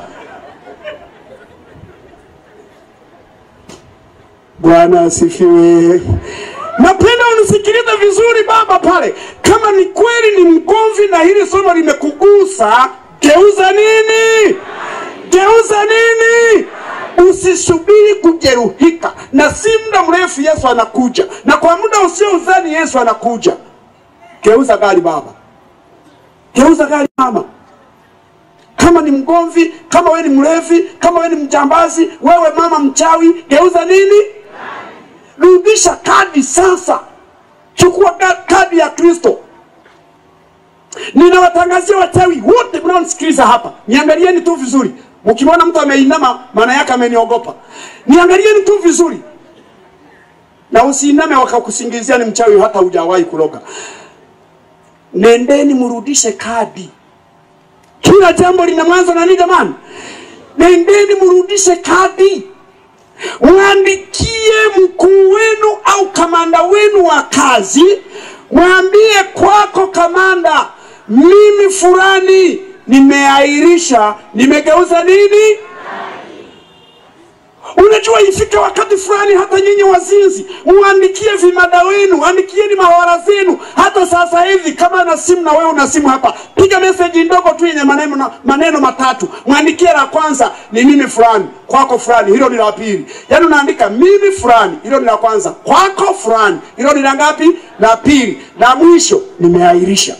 Bwana asifiwe. Napenda unisikilize vizuri baba pale. Kama ni kweli ni mgomvi na hili somo limekugusa, geuza nini? Geuza nini? Usisubiri kujeruhika, na si muda mrefu Yesu anakuja, na kwa muda usiouzani Yesu anakuja. Geuza gari baba, geuza gari mama. Kama ni mgomvi, kama wewe ni mlevi, kama wewe ni mjambazi, wewe mama mchawi, geuza nini? Rudisha kadi sasa, chukua ka- kadi ya Kristo. Ninawatangazia wachawi wote mnaonisikiliza hapa, niangalieni tu vizuri. Mkimwona mtu ameinama, maana yake ameniogopa. Niangalieni tu vizuri, na usiiname wakakusingizia ni mchawi, hata hujawahi kuloga. Nendeni mrudishe kadi. Kila jambo lina mwanzo na nini jamani? Nendeni mrudishe kadi, mwandikie mkuu wenu au kamanda wenu wa kazi, mwambie kwako kamanda, mimi fulani nimeahirisha, nimegeuza nini? Unajua, ifike wakati fulani, hata nyinyi wazinzi muandikie vimada wenu, andikieni mahawara zenu. Hata sasa hivi kama na simu na wewe una simu hapa, piga meseji ndogo tu yenye maneno, maneno matatu, mwandikie la kwanza ni mimi fulani, kwako fulani, hilo ni la pili. Yaani unaandika mimi fulani, hilo ni la kwanza, kwako fulani, hilo ni la ngapi? La pili. La mwisho nimeahirisha.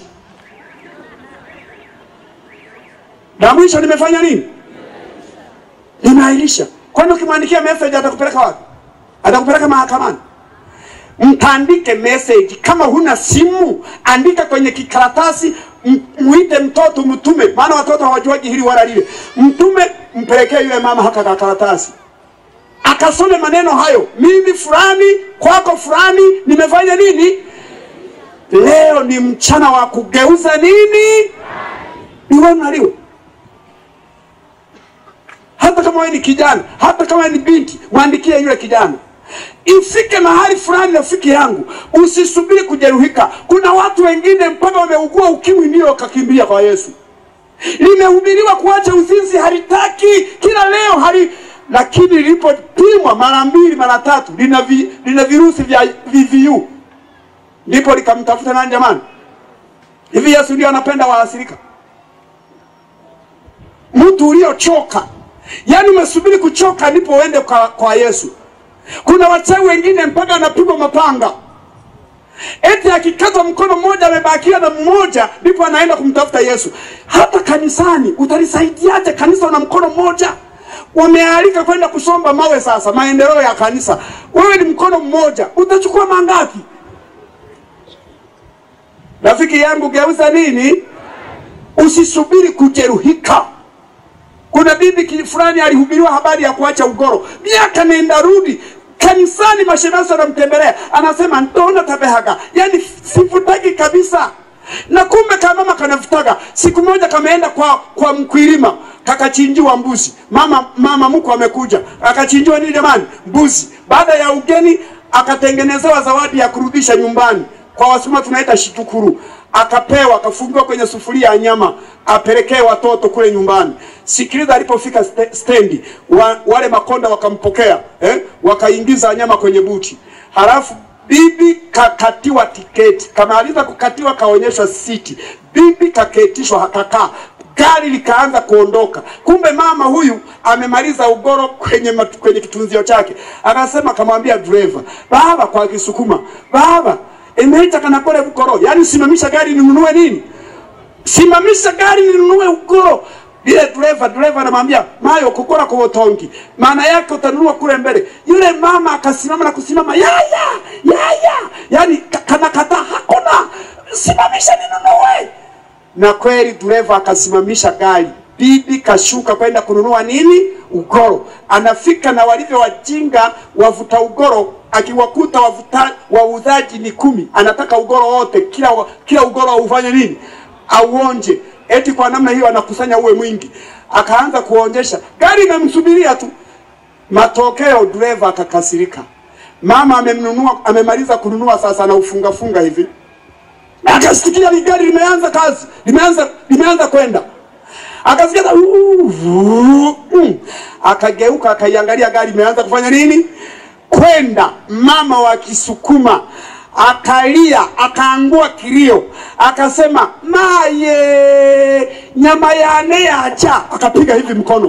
La mwisho nimefanya nini? Nimeahirisha. Kwani ukimwandikia message atakupeleka wapi? Atakupeleka mahakamani. Mtaandike message. Kama huna simu, andika kwenye kikaratasi, m- muite mtoto mtume, maana watoto hawajuaji hili wala lile. Mtume, mpelekee yule mama haka kakaratasi, akasome maneno hayo, mimi fulani, kwako fulani, nimefanya nini? Leo ni mchana wa kugeuza nini, liwe na liwe hata kama wewe ni kijana, hata kama wewe ni binti, mwandikie yule kijana. Ifike mahali fulani, rafiki yangu, usisubiri kujeruhika. Kuna watu wengine mpaka wameugua ukimwi ndio wakakimbilia kwa Yesu. Limehubiriwa kuacha uzinzi, halitaki kila leo hali, lakini lilipopimwa mara mbili mara tatu lina, vi, lina virusi vya VVU, ndipo likamtafuta nani? Jamani, hivi Yesu ndio anapenda waasirika? Mtu uliochoka Yaani umesubiri kuchoka ndipo uende kwa, kwa Yesu. Kuna wachawi wengine mpaka anapigwa mapanga, eti akikata mkono mmoja amebakia na mmoja, ndipo anaenda kumtafuta Yesu. Hata kanisani utalisaidiaje kanisa na mkono mmoja? Wamealika kwenda kusomba mawe, sasa maendeleo ya kanisa, wewe ni mkono mmoja, utachukua mangapi? Rafiki yangu, geuza nini, usisubiri kujeruhika. Kuna bibi ki- fulani alihubiriwa habari ya kuacha ugoro, miaka nenda rudi kanisani, mashemasi anamtembelea, anasema ndona tabehaga, yani sivutagi kabisa. Na kumbe kamama kanavutaga. Siku moja kameenda kwa kwa mkwilima, kakachinjiwa mbuzi. Mama mama mko amekuja, akachinjiwa nini jamani? Mbuzi. Baada ya ugeni akatengenezewa zawadi ya kurudisha nyumbani kwa Wasukuma tunaita shitukuru. Akapewa, akafungiwa kwenye sufuria ya nyama, apelekee watoto kule nyumbani. Sikiliza, alipofika ste- stendi wa, wale makonda wakampokea eh, wakaingiza nyama kwenye buti, halafu bibi kakatiwa tiketi. Kamaliza kukatiwa, kaonyeshwa siti, bibi kaketishwa, akakaa gari likaanza kuondoka. Kumbe mama huyu amemaliza ugoro kwenye matu, kwenye kitunzio chake, akasema, akamwambia dereva, baba, kwa Kisukuma, baba emeita kanakole bukoro, yaani simamisha gari ninunue nini, simamisha gari ninunue ugoro. Ile dereva dereva anamwambia mayo kukora kwa botongi, maana yake utanunua kule mbele. Yule mama akasimama na kusimama, yaya yaya, yaani ka- kanakata, hakuna, simamisha ninunue na kweli dereva akasimamisha gari, bibi kashuka kwenda kununua nini? Ugoro. Anafika na walivyo wajinga wavuta ugoro, akiwakuta wavuta wauzaji ni kumi, anataka ugoro wote, kila wa- kila ugoro aufanye nini? Auonje. Eti kwa namna hiyo anakusanya uwe mwingi, akaanza kuonjesha, gari imemsubiria tu. Matokeo dereva akakasirika. Mama amemnunua, amemaliza kununua, sasa anaufungafunga hivi akasikia li- gari limeanza kazi, limeanza limeanza kwenda, akasikia ta- uu, vuu, mm. akageuka akaiangalia gari imeanza kufanya nini, kwenda. Mama wa Kisukuma akalia, akaangua kilio, akasema maye nyama yane yacha, akapiga hivi mkono,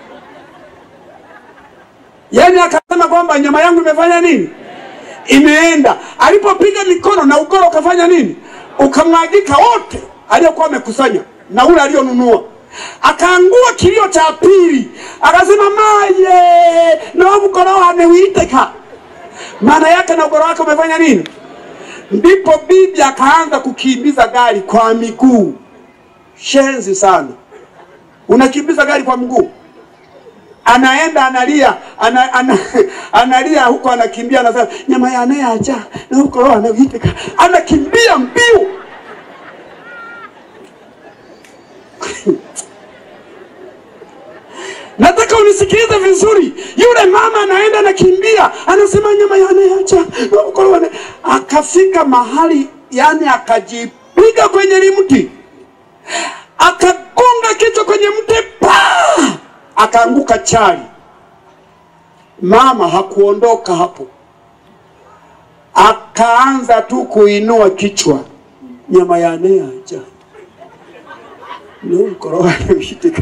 yani akasema kwamba nyama yangu imefanya nini imeenda. Alipopiga mikono na ugoro ukafanya nini? Ukamwagika wote aliyokuwa amekusanya na ule aliyonunua. Akaangua kilio cha pili, akasema maye na ugoro wane uiteka. Maana yake na ugoro wake umefanya nini? Ndipo bibi akaanza kukimbiza gari kwa miguu. Shenzi sana, unakimbiza gari kwa mguu anaenda analia ana, ana, analia huko anakimbia anasema nyama yanayaja na huko roho anaiteka anakimbia mbio nataka unisikilize vizuri yule mama anaenda anakimbia anasema nyama yanayaja na huko roho ana- akafika mahali yani akajipiga kwenye limti akagonga kichwa kwenye mti pa akaanguka chali Mama hakuondoka hapo, akaanza tu kuinua kichwa, nyama ya neaja nukorowaneushitika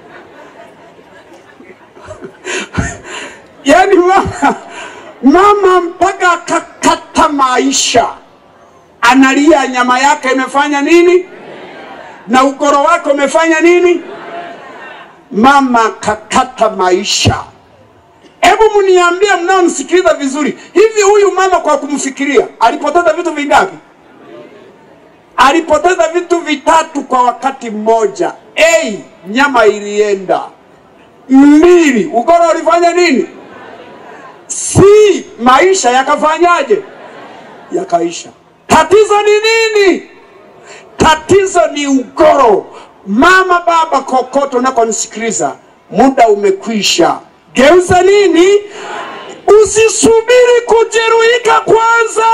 yaani mama, mama mpaka akakata maisha, analia nyama yake imefanya nini na ukoro wake umefanya nini? Mama kakata maisha. Hebu mniambie, mnaonisikiliza vizuri, hivi huyu mama kwa kumfikiria alipoteza vitu vingapi? Alipoteza vitu vitatu kwa wakati mmoja. A, nyama ilienda. Mbili, ukoro ulifanya nini? C, maisha yakafanyaje? Yakaisha. Tatizo ni nini? Tatizo ni ugoro. Mama, baba, kokoto unakonisikiliza, muda umekwisha. Geuza nini? Usisubiri kujeruhika kwanza.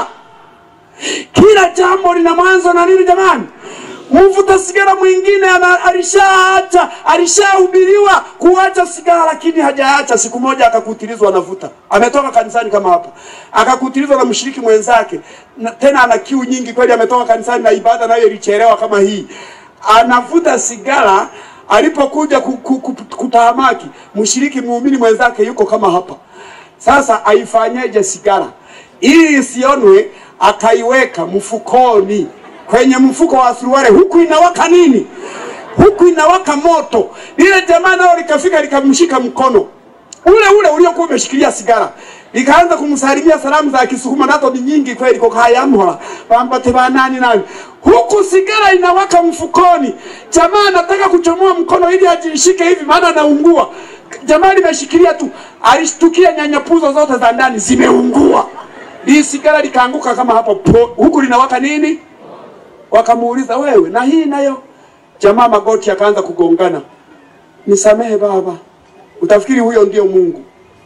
Kila jambo lina mwanzo na nini jamani? Mvuta sigara mwingine ana- alishaacha alishahubiriwa kuacha sigara, lakini hajaacha. Siku moja akakutilizwa anavuta, ametoka kanisani kama hapa, akakutilizwa na mshiriki mwenzake na, tena ana kiu nyingi kweli, ametoka kanisani na ibada nayo ilichelewa kama hii, anavuta sigara. Alipokuja ku- ku- ku- kutahamaki, mshiriki muumini mwenzake yuko kama hapa. Sasa aifanyeje sigara ili isionwe? Akaiweka mfukoni, kwenye mfuko wa suruali, huku inawaka nini? Huku inawaka moto. Lile jamaa nao likafika likamshika mkono ule ule uliokuwa umeshikilia sigara, likaanza kumsalimia salamu za Kisukuma, nazo ni nyingi kweli, kokayamhola bambate banani nani, huku sigara inawaka mfukoni. Jamaa anataka kuchomoa mkono ili ajishike hivi, maana anaungua. Jamaa limeshikilia tu, alishtukia nyanyapuzo zote za ndani zimeungua. Hii sigara likaanguka kama hapo po, huku linawaka nini? Wakamuuliza, wewe na hii nayo? Jamaa magoti akaanza kugongana, nisamehe baba. Utafikiri huyo ndio Mungu.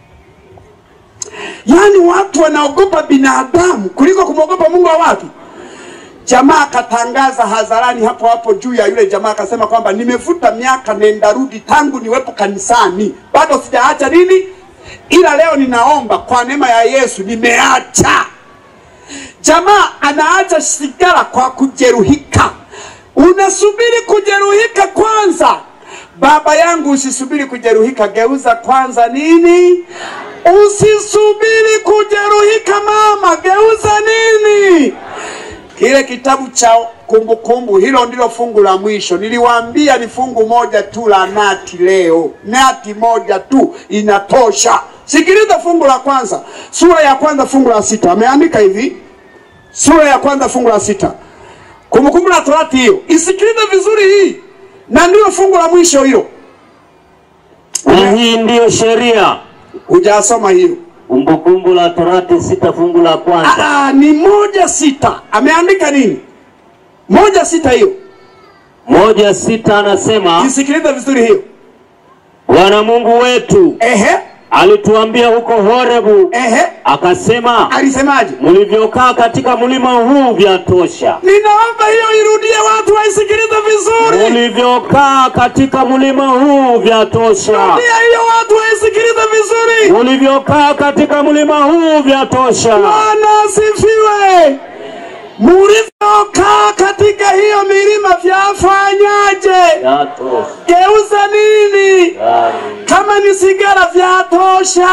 Yaani watu wanaogopa binadamu kuliko kumwogopa Mungu wa wapi? Jamaa akatangaza hadharani hapo hapo juu ya yule jamaa, akasema kwamba nimevuta miaka nenda rudi tangu niwepo kanisani, bado sijaacha nini, ila leo ninaomba kwa neema ya Yesu nimeacha. Jamaa anaacha sigara kwa kujeruhika. Unasubiri kujeruhika kwanza? Baba yangu, usisubiri kujeruhika, geuza kwanza nini? Usisubiri kujeruhika mama, geuza nini? Kile kitabu cha Kumbukumbu, hilo ndilo fungu la mwisho. Niliwaambia ni fungu moja tu la nati leo, nati moja tu inatosha. Sikiliza fungu la kwanza, sura ya kwanza fungu la sita. Ameandika hivi, sura ya kwanza fungu la sita, Kumbukumbu la Torati hiyo. Isikilize vizuri hii, na ndilo fungu la mwisho hilo. Na hii ndiyo sheria. Hujasoma hiyo? Kumbukumbu la Torati sita fungu la kwanza. Ah, ni moja sita. Ameandika nini? Moja sita hiyo. Moja sita anasema Isikilize vizuri hiyo. Bwana Mungu wetu Ehe, alituambia huko Horebu, ehe, akasema alisemaje? mlivyokaa katika mlima huu vyatosha. Ninaomba hiyo irudie, watu waisikilize vizuri. Mulivyokaa katika mlima huu vyatosha. Rudia hiyo, watu waisikilize vizuri. Mulivyokaa katika mlima huu vyatosha. Bwana asifiwe. Mulivyokaa katika hiyo milima vyafanyaje? Vyatosha. Geuza nini? Kama ni sigara vyatosha.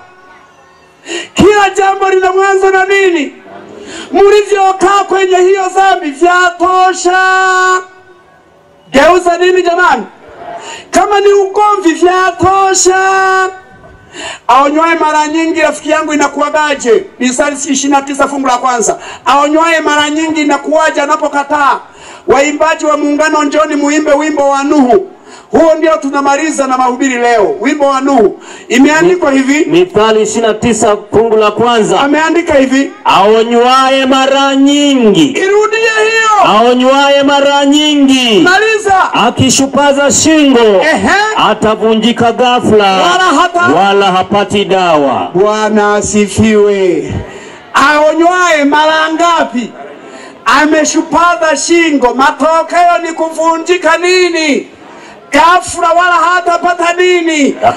Kila jambo lina mwanzo na nini? Mlivyokaa kwenye hiyo dhambi vyatosha. Geuza nini jamani? Kama ni ugomvi vyatosha. Aonywaye mara nyingi, rafiki yangu, inakuwagaje? Mithali ishirini na tisa fungu la kwanza. Aonywaye mara nyingi inakuwaje anapokataa? Waimbaji wa muungano, njoni muimbe wimbo wa Nuhu. Huo ndio tunamaliza na mahubiri leo, wimbo wa Nuhu. Imeandikwa hivi, Mithali ishirini na tisa fungu la kwanza. ameandika hivi, Aonywaye mara nyingi, irudie hiyo, aonywaye mara nyingi, maliza. akishupaza shingo, Ehe, atavunjika ghafla, Wala hata- wala hapati dawa. Bwana asifiwe. Aonywaye mara ngapi? Ameshupaza shingo, matokeo ni kuvunjika nini? Ghafla, wala hatapata nini?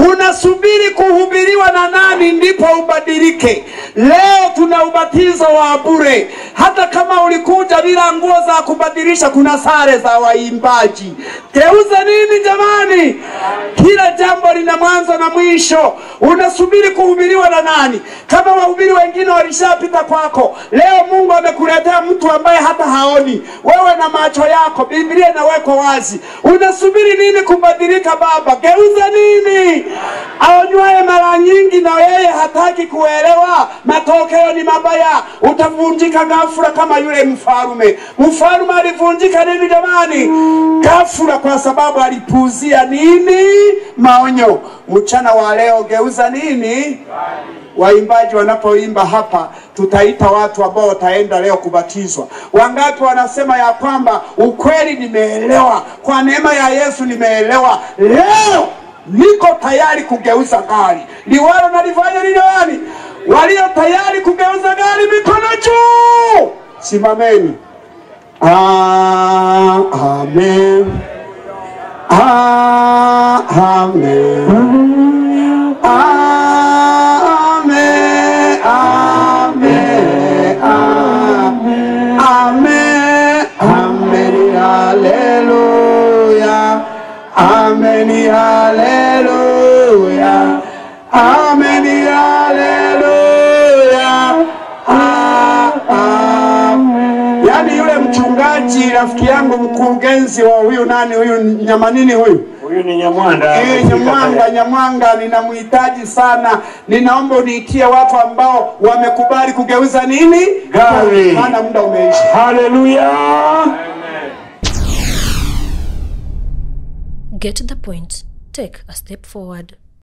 Unasubiri kuhubiriwa na nani ndipo ubadilike? Leo tuna ubatizo wa bure. Hata kama ulikuja bila nguo za kubadilisha, kuna sare za waimbaji. Geuza nini jamani? Kila jambo lina mwanzo na mwisho. Unasubiri kuhubiriwa na nani? Kama wahubiri wengine walishapita kwako, leo Mungu amekuletea mtu ambaye hata haoni, wewe na macho yako, Biblia inawekwa wazi. Unasubiri nini kubadilika? Baba, geuza nini? Aonywaye mara nyingi na yeye hataki kuelewa, matokeo ni mabaya. Utavunjika ghafula kama yule mfalume. Mfalume alivunjika nini jamani? Ghafula, kwa sababu alipuuzia nini? Maonyo. Mchana wa leo, geuza nini? Waimbaji wanapoimba hapa, tutaita watu ambao wataenda leo kubatizwa. Wangapi wanasema ya kwamba ukweli, nimeelewa kwa neema ya Yesu, nimeelewa leo niko tayari kugeuza gari liwalo nalifanya nini gani? Walio tayari kugeuza gari, mikono juu, simameni. Ah, amen. Ah, amen. Amen. Amen. Amen. Amen. Amen. Hallelujah. Amen. Hallelujah. Amen. Hallelujah. Ah, amen. Yaani yule mchungaji rafiki yangu mkurugenzi wa huyu nani huyu nyamanini huyu Huyu ni Nyamwanda. Eh, amefika Nyamwanga, tayari. Nyamwanga, ninamhitaji sana. Ninaomba uniitie watu ambao wamekubali kugeuza nini Gari. maana muda umeisha. Haleluya. Get the point. Take a step forward.